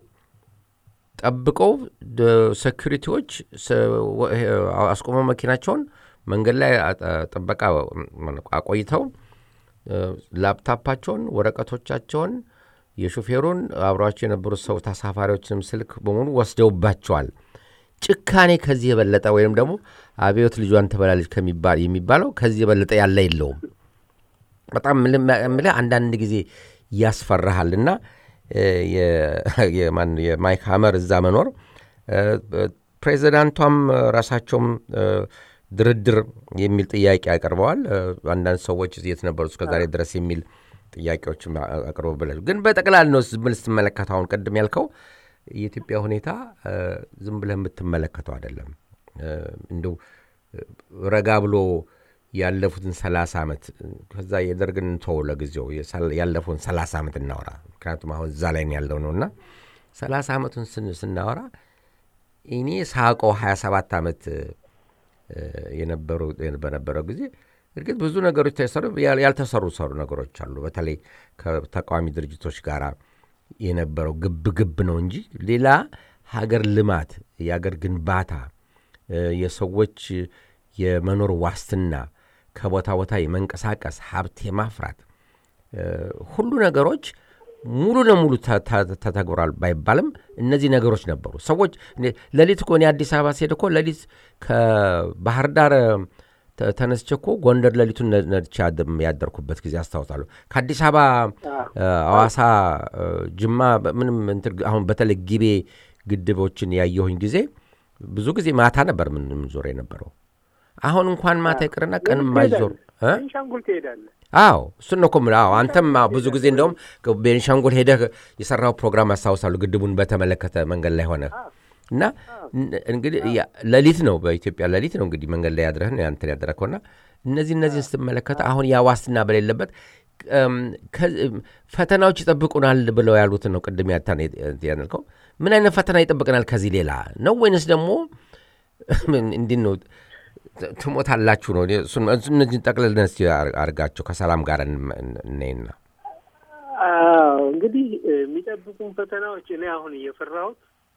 ጠብቀው ሴኩሪቲዎች አስቆመው መኪናቸውን መንገድ ላይ ጥበቃ አቆይተው ላፕታፓቸውን፣ ወረቀቶቻቸውን፣ የሾፌሩን አብሯቸው የነበሩት ሰው ተሳፋሪዎችንም ስልክ በሙሉ ወስደውባቸዋል። ጭካኔ ከዚህ የበለጠ ወይም ደግሞ አብዮት ልጇን ትበላለች ከሚባል የሚባለው ከዚህ የበለጠ ያለ የለውም። በጣም ምልህ አንዳንድ ጊዜ ያስፈራሃልና የማይክ ሀመር እዛ መኖር ፕሬዚዳንቷም ራሳቸውም ድርድር የሚል ጥያቄ አቅርበዋል። አንዳንድ ሰዎች የት ነበሩ እስከዛሬ ድረስ የሚል ጥያቄዎችም አቅርበው ብለ ግን በጠቅላላ ነው ምን ስትመለከተው አሁን ቅድም ያልከው የኢትዮጵያ ሁኔታ ዝም ብለህ የምትመለከተው አይደለም። እንደው ረጋ ብሎ ያለፉትን ሰላሳ ዓመት ከዛ የደርግን እንተው ለጊዜው ያለፉን ሰላሳ ዓመት እናወራ። ምክንያቱም አሁን እዛ ላይ ያለው ነው እና ሰላሳ ዓመቱን ስናወራ እኔ ሳቀው ሀያ ሰባት ዓመት በነበረው ጊዜ እርግጥ ብዙ ነገሮች ተሰሩ፣ ያልተሰሩ ሰሩ ነገሮች አሉ። በተለይ ከተቃዋሚ ድርጅቶች ጋር የነበረው ግብ ግብ ነው እንጂ ሌላ ሀገር ልማት፣ የሀገር ግንባታ፣ የሰዎች የመኖር ዋስትና፣ ከቦታ ቦታ የመንቀሳቀስ ሀብት የማፍራት ሁሉ ነገሮች ሙሉ ለሙሉ ተተግብሯል ባይባልም እነዚህ ነገሮች ነበሩ። ሰዎች ሌሊት እኮ እኔ አዲስ አበባ ስሄድ እኮ ሌሊት ከባህር ዳር ተነስቼ እኮ ጎንደር ሌሊቱን ነድቼ ያደርኩበት ጊዜ አስታውሳለሁ። ከአዲስ አበባ አዋሳ፣ ጅማ ምንም አሁን በተለይ ጊቤ ግድቦችን ያየሁኝ ጊዜ ብዙ ጊዜ ማታ ነበር ምን ዞር የነበረው። አሁን እንኳን ማታ ይቅርና ቀን ማይዞር ቤንሻንጉል ትሄዳለህ። አዎ እሱን ነው እኮ የምልህ። አዎ አንተም ብዙ ጊዜ እንደውም ቤንሻንጉል ሄደህ የሰራው ፕሮግራም አስታውሳለሁ። ግድቡን በተመለከተ መንገድ ላይ ሆነ እና እንግዲህ ሌሊት ነው በኢትዮጵያ ሌሊት ነው እንግዲህ መንገድ ላይ ያድረህን ያንተን ያደረግከውና እነዚህ እነዚህን ስትመለከተ አሁን ያ ዋስትና በሌለበት ፈተናዎች ይጠብቁናል ብለው ያሉትን ነው ቅድም ያልከው። ምን አይነት ፈተና ይጠብቀናል ከዚህ ሌላ ነው ወይንስ ደግሞ እንዲህ ነው ትሞታላችሁ ነው? እነዚህን ጠቅልለን እስኪ አድርጋቸው ከሰላም ጋር እናይና እንግዲህ የሚጠብቁን ፈተናዎች እኔ አሁን እየፈራሁት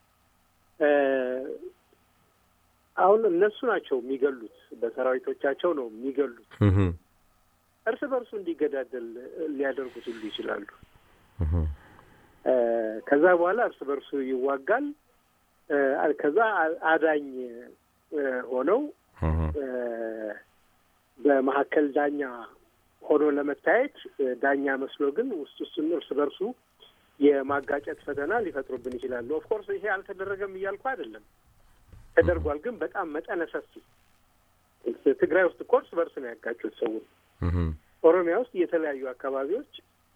አሁን እነሱ ናቸው የሚገሉት፣ በሰራዊቶቻቸው ነው የሚገሉት። እርስ በርሱ እንዲገዳደል ሊያደርጉት ሁሉ ይችላሉ። ከዛ በኋላ እርስ በርሱ ይዋጋል። ከዛ አዳኝ ሆነው በመካከል ዳኛ ሆኖ ለመታየት ዳኛ መስሎ ግን ውስጥ ውስጡን እርስ በርሱ የማጋጨት ፈተና ሊፈጥሩብን ይችላሉ። ኦፍኮርስ ይሄ አልተደረገም እያልኩ አይደለም፣ ተደርጓል። ግን በጣም መጠነ ሰፊ ትግራይ ውስጥ እኮ እርስ በርስ ነው ያጋጩት ሰው። ኦሮሚያ ውስጥ የተለያዩ አካባቢዎች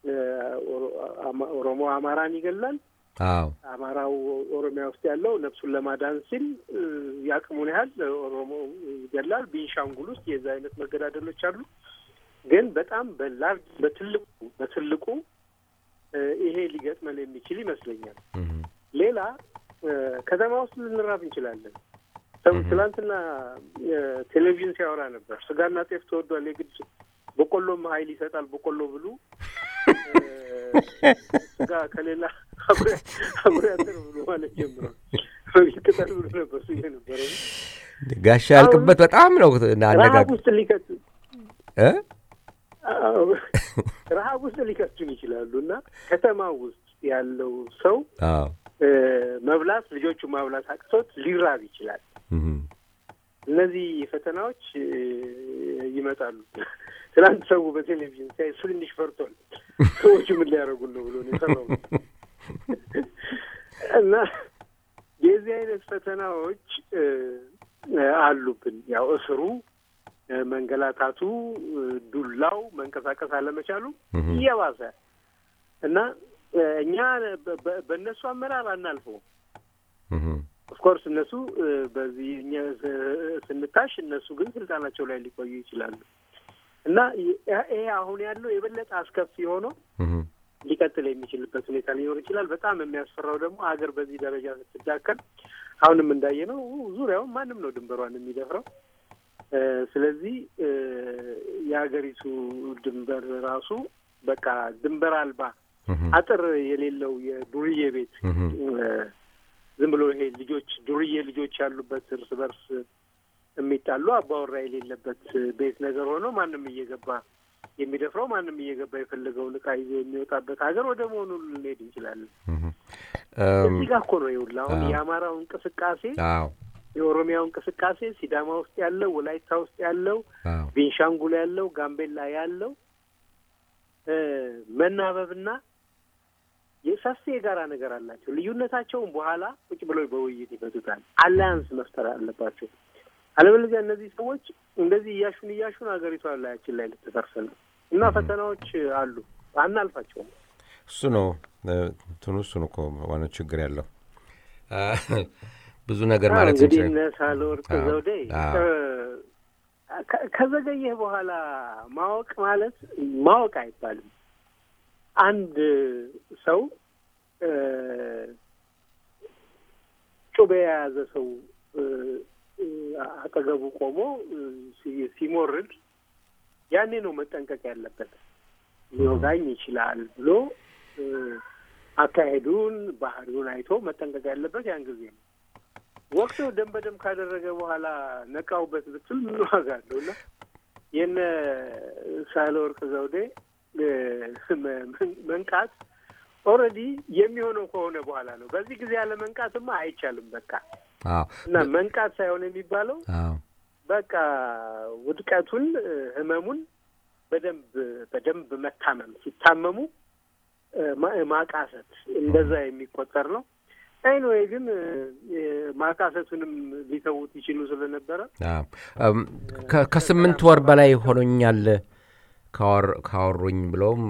ኦሮሞ አማራን ይገላል። አማራው ኦሮሚያ ውስጥ ያለው ነፍሱን ለማዳን ሲል የአቅሙን ያህል ኦሮሞ ይገላል። ቤንሻንጉል ውስጥ የዛ አይነት መገዳደሎች አሉ። ግን በጣም በላርጅ በትልቁ በትልቁ ይሄ ሊገጥመን የሚችል ይመስለኛል። ሌላ ከተማ ውስጥ ልንራብ እንችላለን። ሰው ትላንትና ቴሌቪዥን ሲያወራ ነበር። ስጋና ጤፍ ተወዷል፣ የግድ በቆሎም ኃይል ይሰጣል፣ በቆሎ ብሉ፣ ስጋ ከሌላ አብሮ ያንተን ብሎ ማለት ጀምሯል። ቅጠል ብሎ ነበር ሱ ነበረ ጋሻ ያልቅበት በጣም ነው ረሀብ ውስጥ ሊከት ረሀብ ውስጥ ሊከቱን ይችላሉ እና ከተማ ውስጥ ያለው ሰው መብላት ልጆቹ ማብላት አቅቶት ሊራብ ይችላል። እነዚህ ፈተናዎች ይመጣሉ። ትናንት ሰው በቴሌቪዥን ሲያይ ትንሽ ፈርቷል። ሰዎቹ ምን ሊያደርጉን ነው ብሎ ነው የሰራው እና የዚህ አይነት ፈተናዎች አሉብን። ያው እስሩ፣ መንገላታቱ፣ ዱላው፣ መንቀሳቀስ አለመቻሉ እየባሰ እና እኛ በእነሱ አመራር አናልፈውም። ኦፍኮርስ እነሱ በዚህ እኛ ስንታሽ እነሱ ግን ስልጣናቸው ላይ ሊቆዩ ይችላሉ እና ይሄ አሁን ያለው የበለጠ አስከፊ ሆነው ሊቀጥል የሚችልበት ሁኔታ ሊኖር ይችላል። በጣም የሚያስፈራው ደግሞ ሀገር በዚህ ደረጃ ስትዳከል አሁንም እንዳየ ነው ዙሪያውን ማንም ነው ድንበሯን የሚደፍረው። ስለዚህ የሀገሪቱ ድንበር ራሱ በቃ ድንበር አልባ አጥር የሌለው የዱርዬ ቤት ዝም ብሎ ይሄ ልጆች ዱርዬ ልጆች ያሉበት እርስ በርስ የሚጣሉ አባወራ የሌለበት ቤት ነገር ሆኖ ማንም እየገባ የሚደፍረው ማንም እየገባ የፈለገውን እቃ ይዞ የሚወጣበት ሀገር ወደ መሆኑ ልንሄድ እንችላለን። እዚህ ጋር እኮ ነው ይኸውልህ አሁን የአማራው እንቅስቃሴ የኦሮሚያው እንቅስቃሴ ሲዳማ ውስጥ ያለው፣ ወላይታ ውስጥ ያለው፣ ቤንሻንጉል ያለው፣ ጋምቤላ ያለው መናበብና የሰፊ የጋራ ነገር አላቸው። ልዩነታቸውን በኋላ ቁጭ ብለው በውይይት ይፈቱታል። አላያንስ መፍጠር አለባቸው። አለበለዚያ እነዚህ ሰዎች እንደዚህ እያሹን እያሹን ሀገሪቷ ላያችን ላይ ልትፈርስ ነው እና ፈተናዎች አሉ፣ አናልፋቸውም። እሱ ነው እንትኑ እሱ ነው እኮ ዋናው ችግር ያለው ብዙ ነገር ማለት እንግዲህ እነ ሳህለወርቅ ዘውዴ ከዘገየህ በኋላ ማወቅ ማለት ማወቅ አይባልም። አንድ ሰው ጩቤ የያዘ ሰው አጠገቡ ቆሞ ሲሞርድ ያኔ ነው መጠንቀቅ ያለበት። ሊወጋኝ ይችላል ብሎ አካሄዱን፣ ባህሪውን አይቶ መጠንቀቅ ያለበት ያን ጊዜ ነው። ወቅቱ ደም በደም ካደረገ በኋላ ነቃውበት ብትል ምን ዋጋ አለው? እና የነ ሳህለወርቅ ዘውዴ መንቃት ኦልሬዲ የሚሆነው ከሆነ በኋላ ነው። በዚህ ጊዜ ያለ መንቃትማ አይቻልም። በቃ እና መንቃት ሳይሆን የሚባለው በቃ ውድቀቱን፣ ህመሙን በደንብ በደንብ መታመም ሲታመሙ ማቃሰት እንደዛ የሚቆጠር ነው። ኤኒዌይ ግን ማቃሰቱንም ሊተዉት ይችሉ ስለነበረ ከስምንት ወር በላይ ሆኖኛል ካወሩኝ ብለውም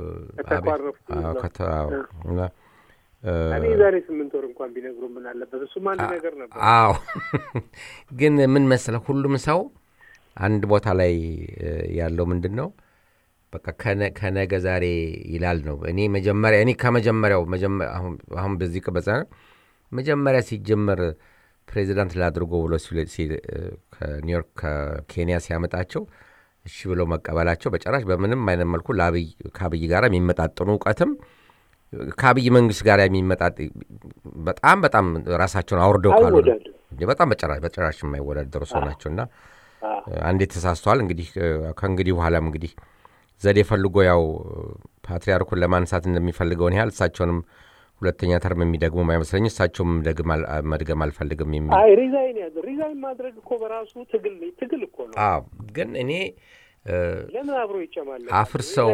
እኔ ዛሬ ስምንት ወር እንኳን ቢነግሩ ምን አለበት? እሱም አንድ ነገር ነበር። አዎ ግን ምን መሰለህ፣ ሁሉም ሰው አንድ ቦታ ላይ ያለው ምንድን ነው በቃ ከነገ ዛሬ ይላል ነው። እኔ መጀመሪያ እኔ ከመጀመሪያው አሁን በዚህ ቅበጻ መጀመሪያ ሲጀመር ፕሬዚዳንት ላድርጎ ብሎ ከኒውዮርክ ከኬንያ ሲያመጣቸው እሺ ብለው መቀበላቸው በጭራሽ በምንም አይነት መልኩ ከአብይ ጋር የሚመጣጥኑ እውቀትም ከአብይ መንግስት ጋር የሚመጣጥ በጣም በጣም ራሳቸውን አውርደው ካሉ በጣም በጭራሽ በጭራሽ የማይወዳደሩ ሰው ናቸው እና አንዴ ተሳስተዋል። እንግዲህ ከእንግዲህ በኋላም እንግዲህ ዘዴ ፈልጎ ያው ፓትሪያርኩን ለማንሳት እንደሚፈልገውን ያህል እሳቸውንም ሁለተኛ ተርም የሚደግሙ አይመስለኝ። እሳቸውም መድገም አልፈልግም የሚል ሪዛይን ያዘ ሪዛይን ማድረግ እኮ በራሱ ትግል ትግል እኮ ነው። ግን እኔ ለምን አብሮ ይጨማል? አፍርሰው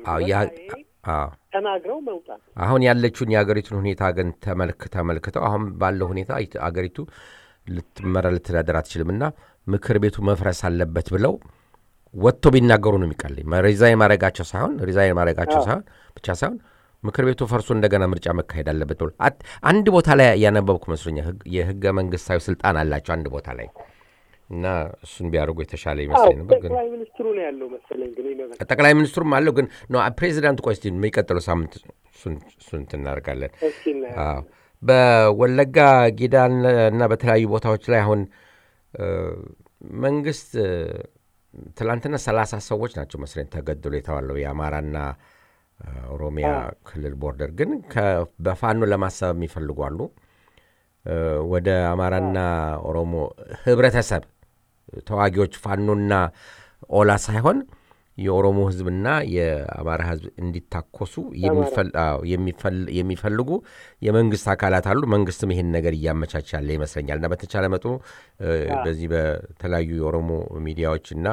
ተናግረው መውጣት። አሁን ያለችውን የአገሪቱን ሁኔታ ግን ተመልክ ተመልክተው አሁን ባለው ሁኔታ አገሪቱ ልትመራ ልትዳደር አትችልም እና ምክር ቤቱ መፍረስ አለበት ብለው ወጥቶ ቢናገሩ ነው የሚቀለኝ። ሪዛይን ማድረጋቸው ሳይሆን ሪዛይን ማድረጋቸው ሳይሆን ብቻ ሳይሆን ምክር ቤቱ ፈርሶ እንደገና ምርጫ መካሄድ አለበት ብሎ አንድ ቦታ ላይ ያነበብኩ መስሎኛል። የህገ መንግስታዊ ስልጣን አላቸው አንድ ቦታ ላይ እና እሱን ቢያደርጉ የተሻለ ይመስለኝ ነበር። ግን ጠቅላይ ሚኒስትሩ ነው ያለው መሰለኝ። ግን ጠቅላይ ሚኒስትሩም አለው ግን ነው ፕሬዚዳንት። ቆይ እስኪ የሚቀጥለው ሳምንት እሱን እናደርጋለን። በወለጋ ጊዳ እና በተለያዩ ቦታዎች ላይ አሁን መንግስት ትላንትና ሰላሳ ሰዎች ናቸው መስለኝ ተገድሎ የተባለው የአማራና ኦሮሚያ ክልል ቦርደር ግን በፋኖ ለማሰብ የሚፈልጉ አሉ። ወደ አማራና ኦሮሞ ህብረተሰብ ተዋጊዎች ፋኖና ኦላ ሳይሆን የኦሮሞ ህዝብና የአማራ ህዝብ እንዲታኮሱ የሚፈልጉ የመንግስት አካላት አሉ። መንግስትም ይህን ነገር እያመቻች ያለ ይመስለኛል እና በተቻለ መጠኑ በዚህ በተለያዩ የኦሮሞ ሚዲያዎች እና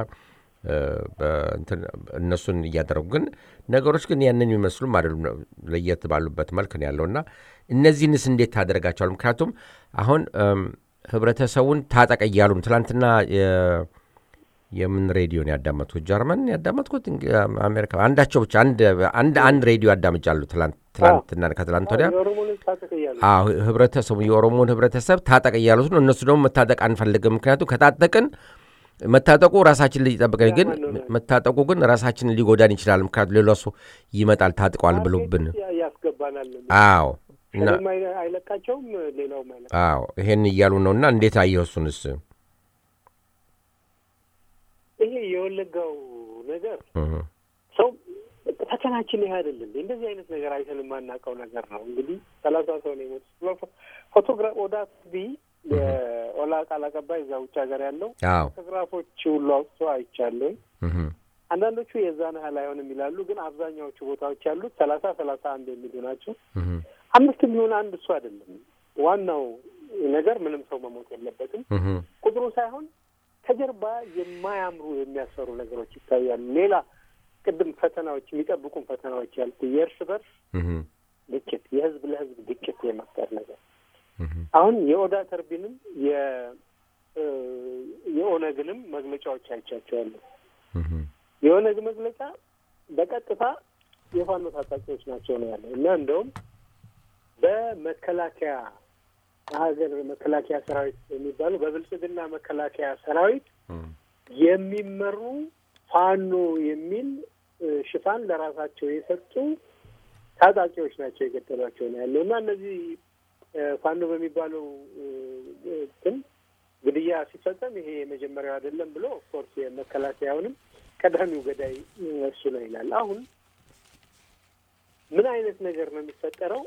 እነሱን እያደረጉ ግን ነገሮች ግን ያንን የሚመስሉም አይደሉም። ለየት ባሉበት መልክ ነው ያለው እና እነዚህንስ እንዴት ታደርጋቸዋል? ምክንያቱም አሁን ህብረተሰቡን ታጠቀ እያሉ ነው። ትላንትና የምን ሬዲዮን ያዳመጥኩት? ጀርመን ያዳመጥኩት አሜሪካ፣ አንዳቸው ብቻ አንድ አንድ ሬዲዮ ያዳምጫሉ። ትላንትና ከትላንት ወዲያ ህብረተሰቡ የኦሮሞን ህብረተሰብ ታጠቅ እያሉት ነው። እነሱ ደግሞ መታጠቅ አንፈልግም፣ ምክንያቱም ከታጠቅን መታጠቁ ራሳችን ሊጠብቀን ግን መታጠቁ ግን ራሳችንን ሊጎዳን ይችላል። ምክንያቱም ሌላ ሰው ይመጣል ታጥቀዋል ብሎብን ያስገባናል። አዎ አይለቃቸውም፣ ሌላውም አይለቃ አዎ ይሄን እያሉ ነው። እና እንዴት አየህ እሱንስ? ይሄ የወለጋው ነገር ሰው ፈተናችን ይህ አይደለም። እንደዚህ አይነት ነገር አይተን የማናውቀው ነገር ነው። እንግዲህ ሰላሳ ሰው ነው የሞቱት። ፎቶግራፍ ኦዳ ቢ የኦላ ቃል አቀባይ እዛ ውጭ ሀገር ያለው ፎቶግራፎች ሁሉ አውጥቶ አይቻለኝ። አንዳንዶቹ የዛን ያህል አይሆንም ይላሉ፣ ግን አብዛኛዎቹ ቦታዎች ያሉት ሰላሳ ሰላሳ አንድ የሚሉ ናቸው። አምስት የሚሆን አንድ እሱ አይደለም ዋናው ነገር። ምንም ሰው መሞት የለበትም ቁጥሩ ሳይሆን ከጀርባ የማያምሩ የሚያሰሩ ነገሮች ይታያሉ። ሌላ ቅድም ፈተናዎች የሚጠብቁን ፈተናዎች ያልኩ የእርስ በርስ ግጭት፣ የህዝብ ለህዝብ ግጭት የመፍጠር ነገር አሁን የኦዳ ተርቢንም የኦነግንም መግለጫዎች አይቻቸዋለሁ። የኦነግ መግለጫ በቀጥታ የፋኖ ታጣቂዎች ናቸው ነው ያለው እና እንደውም በመከላከያ ሀገር መከላከያ ሰራዊት የሚባሉ በብልጽግና መከላከያ ሰራዊት የሚመሩ ፋኖ የሚል ሽፋን ለራሳቸው የሰጡ ታጣቂዎች ናቸው የገደሏቸው ነው ያለው እና እነዚህ ፋኖ በሚባለው እንትን ግድያ ሲፈጸም ይሄ የመጀመሪያው አይደለም ብሎ ኦፍኮርስ የመከላከያውንም ቀዳሚው ገዳይ እሱ ነው ይላል። አሁን ምን አይነት ነገር ነው የሚፈጠረው?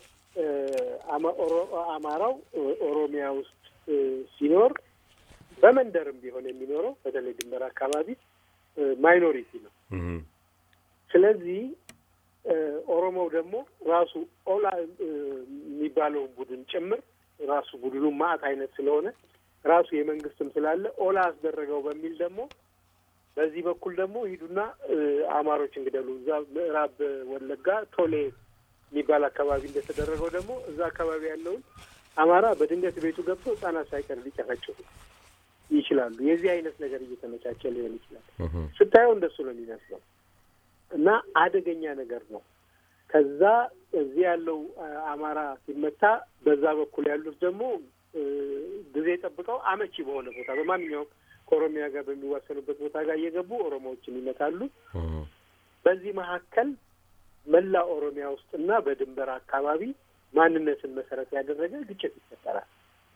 አማራው ኦሮሚያ ውስጥ ሲኖር በመንደርም ቢሆን የሚኖረው በተለይ ድንበር አካባቢ ማይኖሪቲ ነው። ስለዚህ ኦሮሞው ደግሞ ራሱ ኦላ የሚባለውን ቡድን ጭምር ራሱ ቡድኑ ማዕት አይነት ስለሆነ ራሱ የመንግስትም ስላለ ኦላ አስደረገው በሚል ደግሞ በዚህ በኩል ደግሞ ሂዱና አማሮች እንግደሉ እዛ ምዕራብ ወለጋ ቶሌ የሚባል አካባቢ እንደተደረገው ደግሞ እዛ አካባቢ ያለውን አማራ በድንገት ቤቱ ገብቶ ህጻናት ሳይቀር ሊጨፈጭፉ ይችላሉ። የዚህ አይነት ነገር እየተመቻቸ ሊሆን ይችላል። ስታየው እንደሱ ነው የሚመስለው እና አደገኛ ነገር ነው። ከዛ እዚህ ያለው አማራ ሲመታ፣ በዛ በኩል ያሉት ደግሞ ጊዜ ጠብቀው አመቺ በሆነ ቦታ በማንኛውም ከኦሮሚያ ጋር በሚዋሰኑበት ቦታ ጋር እየገቡ ኦሮሞዎችን ይመታሉ። በዚህ መካከል መላ ኦሮሚያ ውስጥና በድንበር አካባቢ ማንነትን መሰረት ያደረገ ግጭት ይፈጠራል።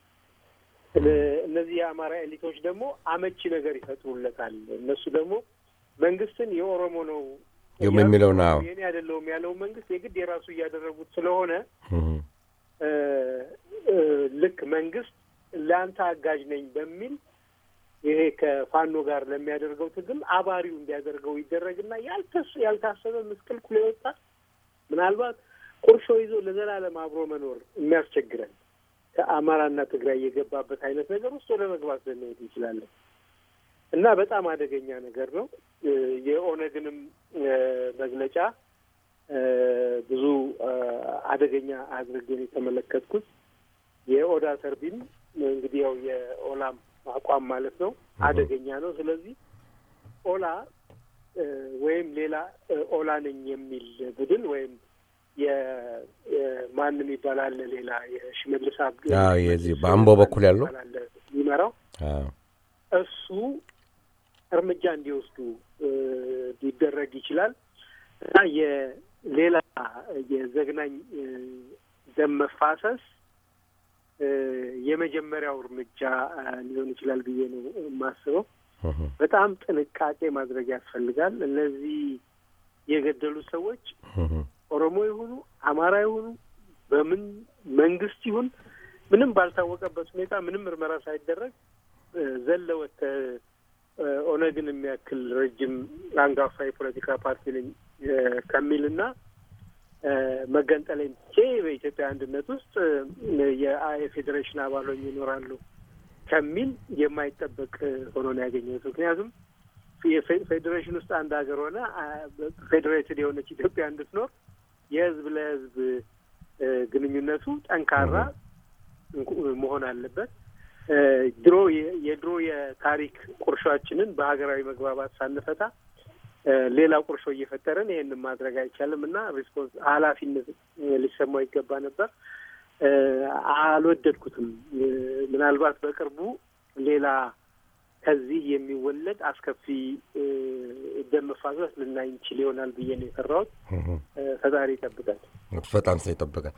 እነዚህ የአማራ ኤሊቶች ደግሞ አመቺ ነገር ይፈጥሩለታል። እነሱ ደግሞ መንግስትን የኦሮሞ ነው የሚለው ነው የኔ አይደለውም ያለው መንግስት የግድ የራሱ እያደረጉት ስለሆነ ልክ መንግስት ለአንተ አጋዥ ነኝ በሚል ይሄ ከፋኖ ጋር ለሚያደርገው ትግል አባሪው እንዲያደርገው ይደረግና ያልታሰበ ምስቅልቅል የወጣ ምናልባት ቁርሾ ይዞ ለዘላለም አብሮ መኖር የሚያስቸግረን ከአማራና ትግራይ የገባበት አይነት ነገር ውስጥ ወደ መግባት ልንሄድ እንችላለን እና በጣም አደገኛ ነገር ነው። የኦነግንም መግለጫ ብዙ አደገኛ አድርገን የተመለከትኩት የኦዳ ተርቢን እንግዲህ ያው የኦላም አቋም ማለት ነው አደገኛ ነው። ስለዚህ ኦላ ወይም ሌላ ኦላ ነኝ የሚል ቡድን ወይም የማንም ይባላል ሌላ የሽመልስ የዚህ በአምቦ በኩል ያለው የሚመራው እሱ እርምጃ እንዲወስዱ ሊደረግ ይችላል እና የሌላ የዘግናኝ ደም መፋሰስ የመጀመሪያው እርምጃ ሊሆን ይችላል ብዬ ነው የማስበው። በጣም ጥንቃቄ ማድረግ ያስፈልጋል። እነዚህ የገደሉ ሰዎች ኦሮሞ ይሁኑ አማራ ይሁኑ በምን መንግስት ይሁን ምንም ባልታወቀበት ሁኔታ ምንም ምርመራ ሳይደረግ ዘለወት ኦነግን የሚያክል ረጅም አንጋፋ የፖለቲካ ፓርቲ ነኝ ከሚልና መገንጠሌን ትቼ በኢትዮጵያ አንድነት ውስጥ የፌዴሬሽን አባል ሆኜ ይኖራሉ ከሚል የማይጠበቅ ሆኖ ነው ያገኘሁት። ምክንያቱም ፌዴሬሽን ውስጥ አንድ ሀገር ሆነ ፌዴሬትድ የሆነች ኢትዮጵያ እንድትኖር የህዝብ ለህዝብ ግንኙነቱ ጠንካራ መሆን አለበት። ድሮ የድሮ የታሪክ ቁርሾችንን በሀገራዊ መግባባት ሳንፈታ ሌላ ቁርሾ እየፈጠረን ይህንን ማድረግ አይቻልም እና ሪስፖንስ ኃላፊነት ሊሰማው ይገባ ነበር። አልወደድኩትም። ምናልባት በቅርቡ ሌላ ከዚህ የሚወለድ አስከፊ ደም መፋሰስ ልናይ እንችል ይሆናል ብዬ ነው የፈራሁት። ፈጣሪ ይጠብቃል። በጣም ሰው ይጠብቃል።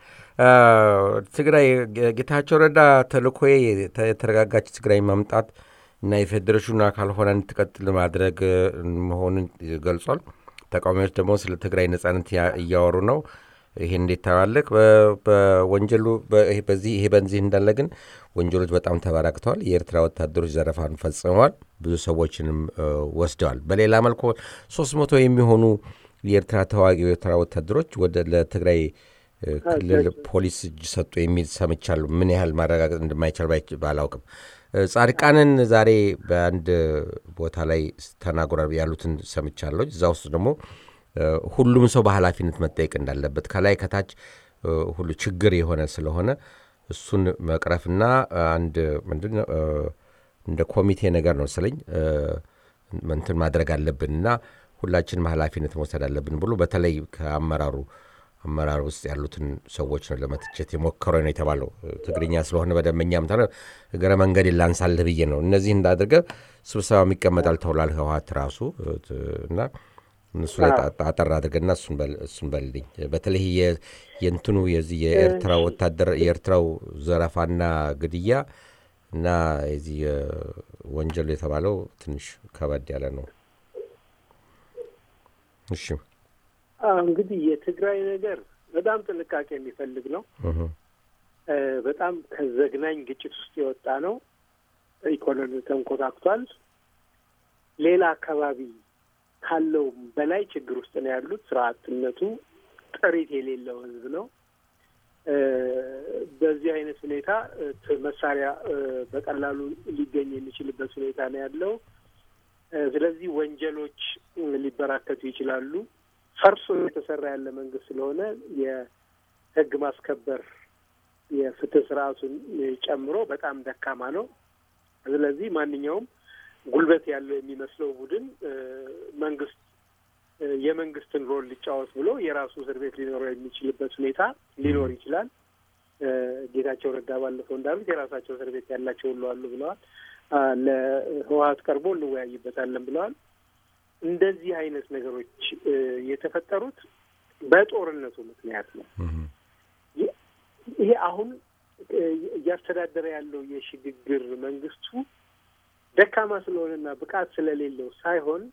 ትግራይ ጌታቸው ረዳ ተልእኮዬ የተረጋጋች ትግራይ ማምጣት እና የፌዴሬሽኑ አካል ሆና እንድትቀጥል ማድረግ መሆኑን ገልጿል። ተቃዋሚዎች ደግሞ ስለ ትግራይ ነጻነት እያወሩ ነው። ይሄ እንዴት ታዋለቅ? በወንጀሉ በዚህ ይሄ በዚህ እንዳለ ግን ወንጀሎች በጣም ተበራክተዋል። የኤርትራ ወታደሮች ዘረፋን ፈጽመዋል፣ ብዙ ሰዎችንም ወስደዋል። በሌላ መልኩ ሶስት መቶ የሚሆኑ የኤርትራ ተዋጊ የኤርትራ ወታደሮች ወደ ለትግራይ ክልል ፖሊስ እጅ ሰጡ የሚል ሰምቻለሁ። ምን ያህል ማረጋገጥ እንደማይቻል ባላውቅም ጻድቃንን ዛሬ በአንድ ቦታ ላይ ተናግሯል ያሉትን ሰምቻለሁ። እዛ ውስጥ ደግሞ ሁሉም ሰው በኃላፊነት መጠየቅ እንዳለበት ከላይ ከታች ሁሉ ችግር የሆነ ስለሆነ እሱን መቅረፍና አንድ ምንድን ነው እንደ ኮሚቴ ነገር ነው ስለኝ እንትን ማድረግ አለብን እና ሁላችንም ኃላፊነት መውሰድ አለብን ብሎ በተለይ ከአመራሩ አመራር ውስጥ ያሉትን ሰዎች ነው ለመትቸት የሞከረ ነው የተባለው። ትግርኛ ስለሆነ በደንበኛም ተ እግረ መንገድ ላንሳልህ ብዬ ነው። እነዚህ እንዳድርገ ስብሰባም ይቀመጣል ተብሏል። ህወሓት ራሱ እና እነሱ ላይ አጠር አድርገና እሱን በልልኝ። በተለይ የእንትኑ የዚህ የኤርትራ ወታደር የኤርትራው ዘረፋና ግድያ እና የዚህ ወንጀሉ የተባለው ትንሽ ከበድ ያለ ነው። እሺ እንግዲህ የትግራይ ነገር በጣም ጥንቃቄ የሚፈልግ ነው። በጣም ከዘግናኝ ግጭት ውስጥ የወጣ ነው። ኢኮኖሚ ተንኮታክቷል። ሌላ አካባቢ ካለው በላይ ችግር ውስጥ ነው ያሉት። ስራ አጥነቱ ጥሪት የሌለው ህዝብ ነው። በዚህ አይነት ሁኔታ መሳሪያ በቀላሉ ሊገኝ የሚችልበት ሁኔታ ነው ያለው። ስለዚህ ወንጀሎች ሊበራከቱ ይችላሉ። ፈርሶ የተሰራ ያለ መንግስት ስለሆነ የህግ ማስከበር የፍትህ ስርዓቱን ጨምሮ በጣም ደካማ ነው። ስለዚህ ማንኛውም ጉልበት ያለው የሚመስለው ቡድን መንግስት የመንግስትን ሮል ሊጫወት ብሎ የራሱ እስር ቤት ሊኖረው የሚችልበት ሁኔታ ሊኖር ይችላል። ጌታቸው ረዳ ባለፈው እንዳሉት የራሳቸው እስር ቤት ያላቸው ሁሉ አሉ ብለዋል። ለህወሀት ቀርቦ እንወያይበታለን ብለዋል። እንደዚህ አይነት ነገሮች የተፈጠሩት በጦርነቱ ምክንያት ነው። ይሄ አሁን እያስተዳደረ ያለው የሽግግር መንግስቱ ደካማ ስለሆነና ብቃት ስለሌለው ሳይሆን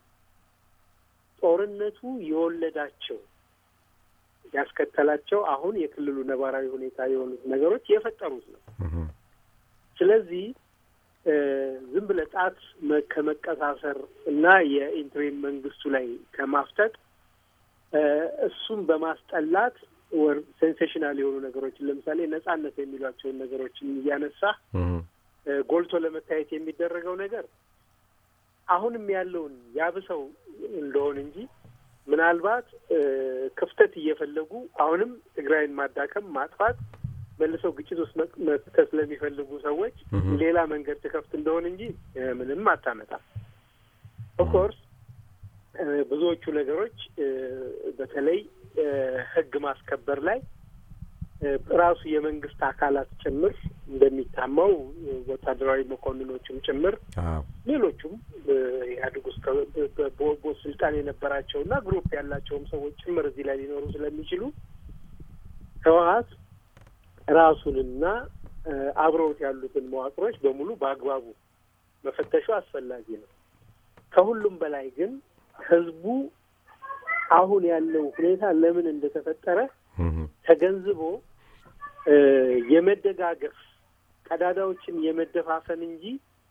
ጦርነቱ የወለዳቸው ያስከተላቸው አሁን የክልሉ ነባራዊ ሁኔታ የሆኑት ነገሮች የፈጠሩት ነው። ስለዚህ ዝም ብለህ ጣት ከመቀሳሰር እና የኢንትሪም መንግስቱ ላይ ከማፍጠጥ እሱም በማስጠላት ወር ሴንሴሽናል የሆኑ ነገሮችን ለምሳሌ ነጻነት የሚሏቸውን ነገሮችን እያነሳ ጎልቶ ለመታየት የሚደረገው ነገር አሁንም ያለውን ያብሰው እንደሆን እንጂ ምናልባት ክፍተት እየፈለጉ አሁንም ትግራይን ማዳከም፣ ማጥፋት መልሰው ግጭት ውስጥ መክተት ስለሚፈልጉ ሰዎች ሌላ መንገድ ትከፍት እንደሆን እንጂ ምንም አታመጣም። ኦፍኮርስ ብዙዎቹ ነገሮች በተለይ ሕግ ማስከበር ላይ ራሱ የመንግስት አካላት ጭምር እንደሚታማው ወታደራዊ መኮንኖችም ጭምር ሌሎቹም ኢህአዴግ ውስጥ በቦ ስልጣን የነበራቸውና ግሩፕ ያላቸውም ሰዎች ጭምር እዚህ ላይ ሊኖሩ ስለሚችሉ ህወሀት ራሱንና አብረውት ያሉትን መዋቅሮች በሙሉ በአግባቡ መፈተሹ አስፈላጊ ነው። ከሁሉም በላይ ግን ህዝቡ አሁን ያለው ሁኔታ ለምን እንደተፈጠረ ተገንዝቦ የመደጋገፍ ቀዳዳዎችን የመደፋፈን እንጂ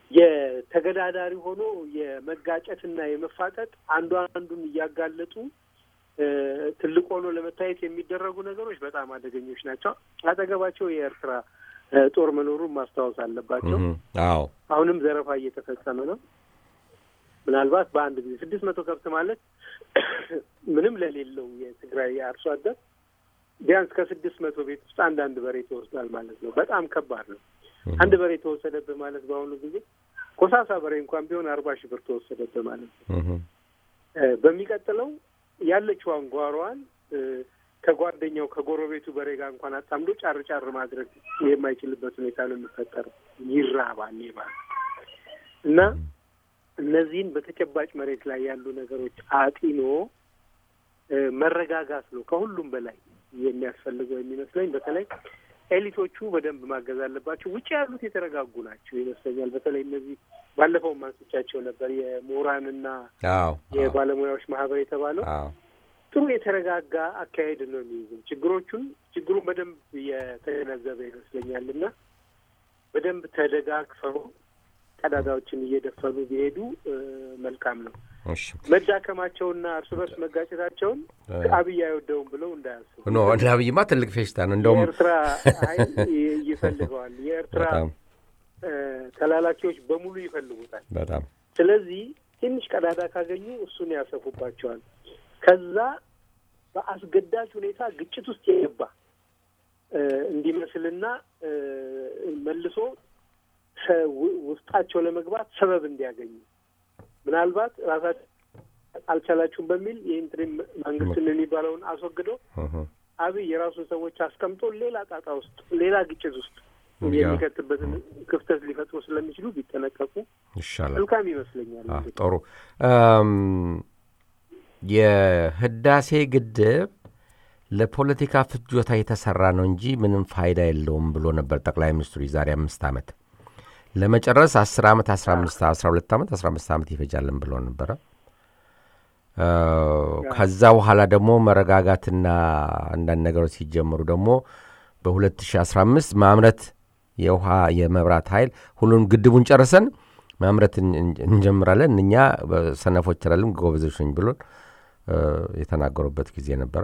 የተገዳዳሪ ሆኖ የመጋጨትና የመፋጠጥ አንዱ አንዱን እያጋለጡ ትልቅ ሆኖ ለመታየት የሚደረጉ ነገሮች በጣም አደገኞች ናቸው። አጠገባቸው የኤርትራ ጦር መኖሩን ማስታወስ አለባቸው። አዎ አሁንም ዘረፋ እየተፈጸመ ነው። ምናልባት በአንድ ጊዜ ስድስት መቶ ከብት ማለት ምንም ለሌለው የትግራይ አርሶ አደር ቢያንስ ከስድስት መቶ ቤት ውስጥ አንዳንድ በሬ ተወስዷል ማለት ነው። በጣም ከባድ ነው። አንድ በሬ ተወሰደብህ ማለት በአሁኑ ጊዜ ኮሳሳ በሬ እንኳን ቢሆን አርባ ሺህ ብር ተወሰደብህ ማለት ነው። በሚቀጥለው ያለችዋን ጓሯን ከጓደኛው ከጎረቤቱ በሬ ጋር እንኳን አጣምዶ ጫር ጫር ማድረግ የማይችልበት ሁኔታ ነው የሚፈጠረው። ይራባል ይባል እና እነዚህን በተጨባጭ መሬት ላይ ያሉ ነገሮች አጢኖ መረጋጋት ነው ከሁሉም በላይ የሚያስፈልገው የሚመስለኝ። በተለይ ኤሊቶቹ በደንብ ማገዝ አለባቸው። ውጭ ያሉት የተረጋጉ ናቸው ይመስለኛል። በተለይ እነዚህ ባለፈው ማንስቻቸው ነበር የምሁራንና የባለሙያዎች ማህበር የተባለው ጥሩ የተረጋጋ አካሄድ ነው የሚይዝም ችግሮቹን ችግሩን በደንብ የተገነዘበ ይመስለኛል እና በደንብ ተደጋግፈው ቀዳዳዎችን እየደፈኑ ቢሄዱ መልካም ነው። መዳከማቸውና እርስ በርስ መጋጨታቸውን አብይ አይወደውም ብለው እንዳያስቡ። ኖ እንደ አብይማ ትልቅ ፌሽታ ነው። እንደውም የኤርትራ ኃይል ይፈልገዋል። የኤርትራ ተላላኪዎች በሙሉ ይፈልጉታል። በጣም ስለዚህ ትንሽ ቀዳዳ ካገኙ እሱን ያሰፉባቸዋል። ከዛ በአስገዳጅ ሁኔታ ግጭት ውስጥ የገባ እንዲመስልና መልሶ ውስጣቸው ለመግባት ሰበብ እንዲያገኙ ምናልባት ራሳቸው አልቻላችሁም በሚል የኢንትሪም መንግስትን የሚባለውን አስወግዶ አብይ የራሱን ሰዎች አስቀምጦ ሌላ ጣጣ ውስጥ ሌላ ግጭት ውስጥ የሚከትበትን ክፍተት ሊፈጥሩ ስለሚችሉ ቢጠነቀቁ ይሻላል። መልካም ይመስለኛል። ጥሩ የህዳሴ ግድብ ለፖለቲካ ፍጆታ የተሰራ ነው እንጂ ምንም ፋይዳ የለውም ብሎ ነበር ጠቅላይ ሚኒስትሩ የዛሬ አምስት ዓመት ለመጨረስ አስር ዓመት አስራ አምስት አስራ ሁለት ዓመት አስራ አምስት ዓመት ይፈጃልን ብሎ ነበረ። ከዛ በኋላ ደግሞ መረጋጋትና አንዳንድ ነገሮች ሲጀምሩ ደግሞ በ2015 ማምረት የውሃ የመብራት ኃይል ሁሉን ግድቡን ጨርሰን ማምረት እንጀምራለን እኛ ሰነፎች ላለም ጎበዞች ነኝ ብሎን የተናገሩበት ጊዜ ነበረ።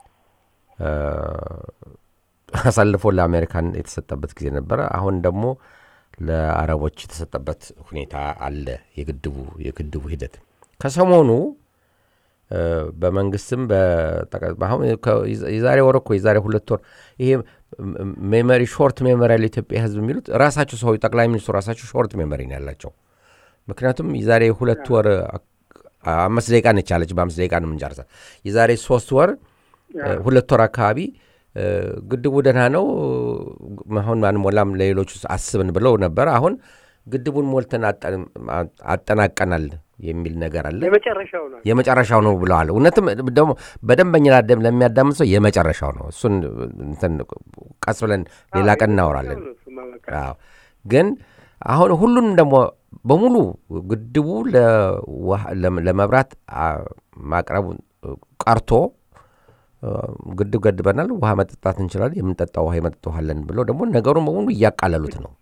አሳልፎ ለአሜሪካን የተሰጠበት ጊዜ ነበረ። አሁን ደግሞ ለአረቦች የተሰጠበት ሁኔታ አለ። የግድቡ የግድቡ ሂደት ከሰሞኑ በመንግስትም አሁን የዛሬ ወር እኮ የዛሬ ሁለት ወር ይሄ ሜሞሪ ሾርት ሜሞሪ ያለ ኢትዮጵያ ሕዝብ የሚሉት ራሳቸው ሰው ጠቅላይ ሚኒስትሩ ራሳቸው ሾርት ሜሞሪ ነው ያላቸው። ምክንያቱም የዛሬ ሁለት ወር አምስት ደቂቃ ነች ያለች፣ በአምስት ደቂቃ ነው የምንጨርሳት። የዛሬ ሶስት ወር ሁለት ወር አካባቢ ግድቡ ደህና ነው አሁን አንሞላም ለሌሎቹ አስብን ብለው ነበር። አሁን ግድቡን ሞልተን አጠናቀናል የሚል ነገር አለ። የመጨረሻው ነው የመጨረሻው ነው ብለዋል። እውነትም ደግሞ በደንበኛ ለሚያዳምጥ ሰው የመጨረሻው ነው። እሱን ቀስ ብለን ሌላ ቀን እናወራለን። ግን አሁን ሁሉንም ደግሞ በሙሉ ግድቡ ለመብራት ማቅረቡ ቀርቶ ግድብ ገድበናል፣ ውሃ መጠጣት እንችላለን፣ የምንጠጣው ውሃ የመጠጠዋለን ብለው ደግሞ ነገሩን በሙሉ እያቃለሉት ነው።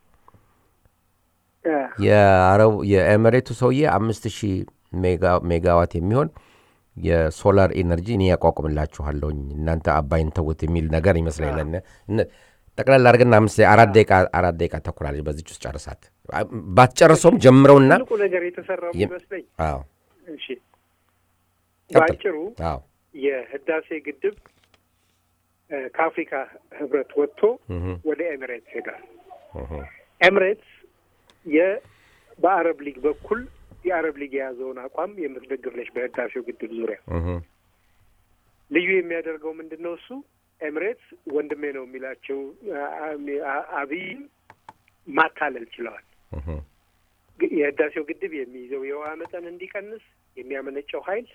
የአረቡ የኤሜሬቱ ሰውዬ አምስት ሺህ ሜጋዋት የሚሆን የሶላር ኤነርጂ እኔ ያቋቁምላችኋለሁኝ እናንተ አባይን ተውት የሚል ነገር ይመስለኛል። ጠቅላላ አድርገን አምስት አራት ደቂቃ አራት ደቂቃ ተኩላለች። በዚች ውስጥ ጨርሳት ባትጨርሰውም ጀምረውና ትልቁ ነገር የተሰራው ይመስለኝ እሺ፣ በአጭሩ የህዳሴ ግድብ ከአፍሪካ ህብረት ወጥቶ ወደ ኤሚሬትስ ሄዷል። ኤሚሬትስ በአረብ ሊግ በኩል የአረብ ሊግ የያዘውን አቋም የምትደግፍ ነች። በህዳሴው ግድብ ዙሪያ ልዩ የሚያደርገው ምንድን ነው? እሱ ኤሚሬትስ ወንድሜ ነው የሚላቸው አብይ ማታለል ችለዋል። የህዳሴው ግድብ የሚይዘው የውሃ መጠን እንዲቀንስ የሚያመነጨው ኃይል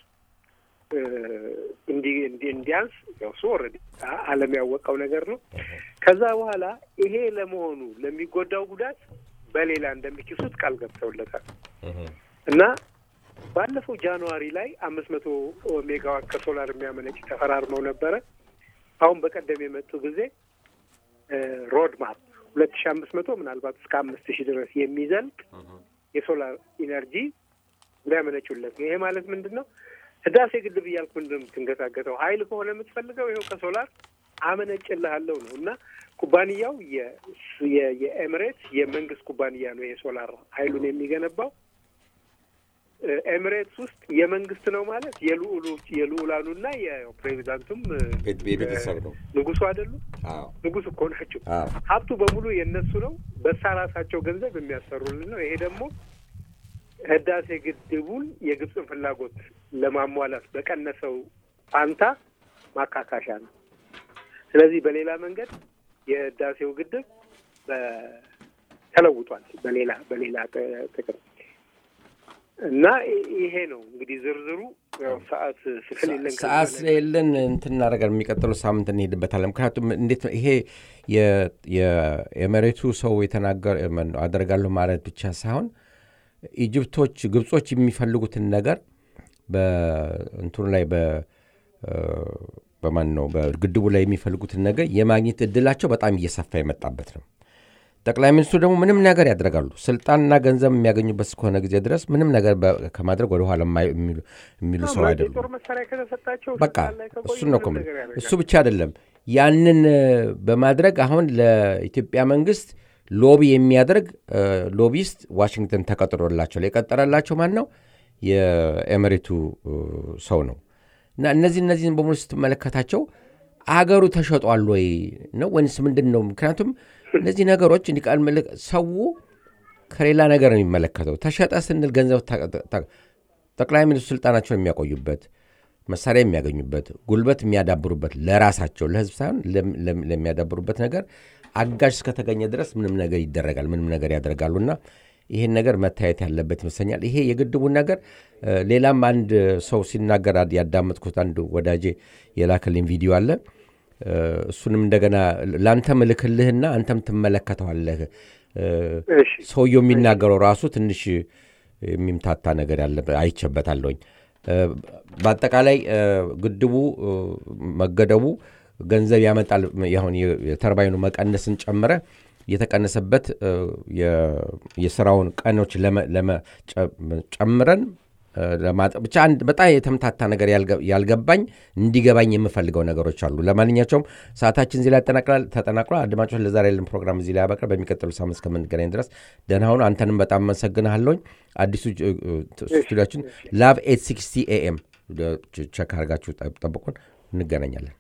እንዲያንስ ያው እሱ ኦልሬዲ ዓለም ያወቀው ነገር ነው። ከዛ በኋላ ይሄ ለመሆኑ ለሚጎዳው ጉዳት በሌላ እንደሚክሱት ቃል ገብተውለታል እና ባለፈው ጃንዋሪ ላይ አምስት መቶ ሜጋዋት ከሶላር የሚያመነጭ ተፈራርመው ነበረ። አሁን በቀደም የመጡ ጊዜ ሮድ ማፕ ሁለት ሺ አምስት መቶ ምናልባት እስከ አምስት ሺህ ድረስ የሚዘልቅ የሶላር ኢነርጂ ሊያመነጩለት ነው። ይሄ ማለት ምንድን ነው? ህዳሴ ግድብ እያልኩ ምንድን ነው የምትንገታገተው? ሀይል ከሆነ የምትፈልገው ይኸው ከሶላር አመነጭልሃለሁ ነው እና ኩባንያው የኤምሬትስ የመንግስት ኩባንያ ነው። የሶላር ሀይሉን የሚገነባው ኤምሬትስ ውስጥ የመንግስት ነው ማለት የልኡሉ የልኡላኑና የፕሬዚዳንቱም የቤተሰብ ነው። ንጉሱ አይደሉም? ንጉስ እኮ ናቸው። ሀብቱ በሙሉ የእነሱ ነው። በሳ ራሳቸው ገንዘብ የሚያሰሩልን ነው። ይሄ ደግሞ ህዳሴ ግድቡን የግብፅን ፍላጎት ለማሟላት በቀነሰው ፋንታ ማካካሻ ነው። ስለዚህ በሌላ መንገድ የህዳሴው ግድብ ተለውጧል። በሌላ በሌላ ጥቅም እና ይሄ ነው እንግዲህ ዝርዝሩ። ያው ሰዓት ስለሌለን ሰዓት ስለሌለን እንትን እናደርጋለን። የሚቀጥለው ሳምንት እንሄድበታለን። ምክንያቱም እንዴት ነው ይሄ የመሬቱ ሰው የተናገር አደርጋለሁ ማለት ብቻ ሳይሆን ኢጅፕቶች፣ ግብጾች የሚፈልጉትን ነገር በእንትኑ ላይ በማን ነው በግድቡ ላይ የሚፈልጉትን ነገር የማግኘት እድላቸው በጣም እየሰፋ የመጣበት ነው። ጠቅላይ ሚኒስትሩ ደግሞ ምንም ነገር ያደርጋሉ። ስልጣንና ገንዘብ የሚያገኙበት እስከሆነ ጊዜ ድረስ ምንም ነገር ከማድረግ ወደ ኋላ የሚሉ ሰው አይደሉም። በቃ እሱ ነው እሱ ብቻ አይደለም። ያንን በማድረግ አሁን ለኢትዮጵያ መንግስት ሎቢ የሚያደርግ ሎቢስት ዋሽንግተን ተቀጥሮላቸው የቀጠረላቸው ማን ነው? የኤምሬቱ ሰው ነው። እና እነዚህ እነዚህን በሙሉ ስትመለከታቸው አገሩ ተሸጧል ወይ ነው ወይንስ ምንድን ነው? ምክንያቱም እነዚህ ነገሮች እንዲቃል ሰው ከሌላ ነገር ነው የሚመለከተው። ተሸጠ ስንል ገንዘብ ጠቅላይ ሚኒስትሩ ስልጣናቸውን የሚያቆዩበት መሳሪያ የሚያገኙበት ጉልበት የሚያዳብሩበት ለራሳቸው ለህዝብ ሳይሆን ለሚያዳብሩበት ነገር አጋዥ እስከተገኘ ድረስ ምንም ነገር ይደረጋል፣ ምንም ነገር ያደርጋሉና ይሄን ነገር መታየት ያለበት ይመስለኛል። ይሄ የግድቡን ነገር ሌላም አንድ ሰው ሲናገር ያዳመጥኩት አንድ ወዳጄ የላከልኝ ቪዲዮ አለ። እሱንም እንደገና ለአንተ ምልክልህና አንተም ትመለከተዋለህ። ሰውየው የሚናገረው ራሱ ትንሽ የሚምታታ ነገር ያለ አይቼበታለሁኝ። በአጠቃላይ ግድቡ መገደቡ ገንዘብ ያመጣል። ሁን የተርባይኑ መቀነስን ጨምረ የተቀነሰበት የስራውን ቀኖች ጨምረን ብቻ አንድ በጣም የተምታታ ነገር ያልገባኝ እንዲገባኝ የምፈልገው ነገሮች አሉ። ለማንኛቸውም ሰዓታችን እዚህ ላይ ተጠናቅሏል። አድማጮች ለዛሬ ያለን ፕሮግራም እዚህ ላይ ያበቃል። በሚቀጥሉ ሳምንት እስከምንገናኝ ድረስ ደህና ሁኑ። አንተንም በጣም አመሰግንሃለሁኝ። አዲሱ ስቱዲያችን ላቭ ኤት ሲክስቲ ኤኤም ቸክ አድርጋችሁ ጠብቁን። እንገናኛለን።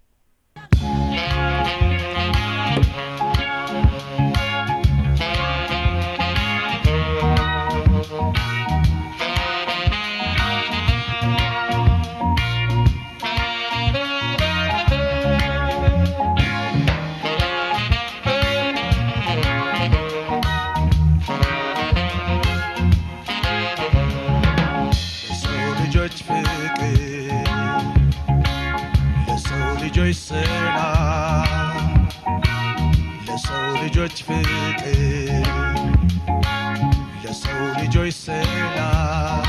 ልጆች ሰላም ለሰው ልጆች ፍቅር ለሰው ልጆች ሰላም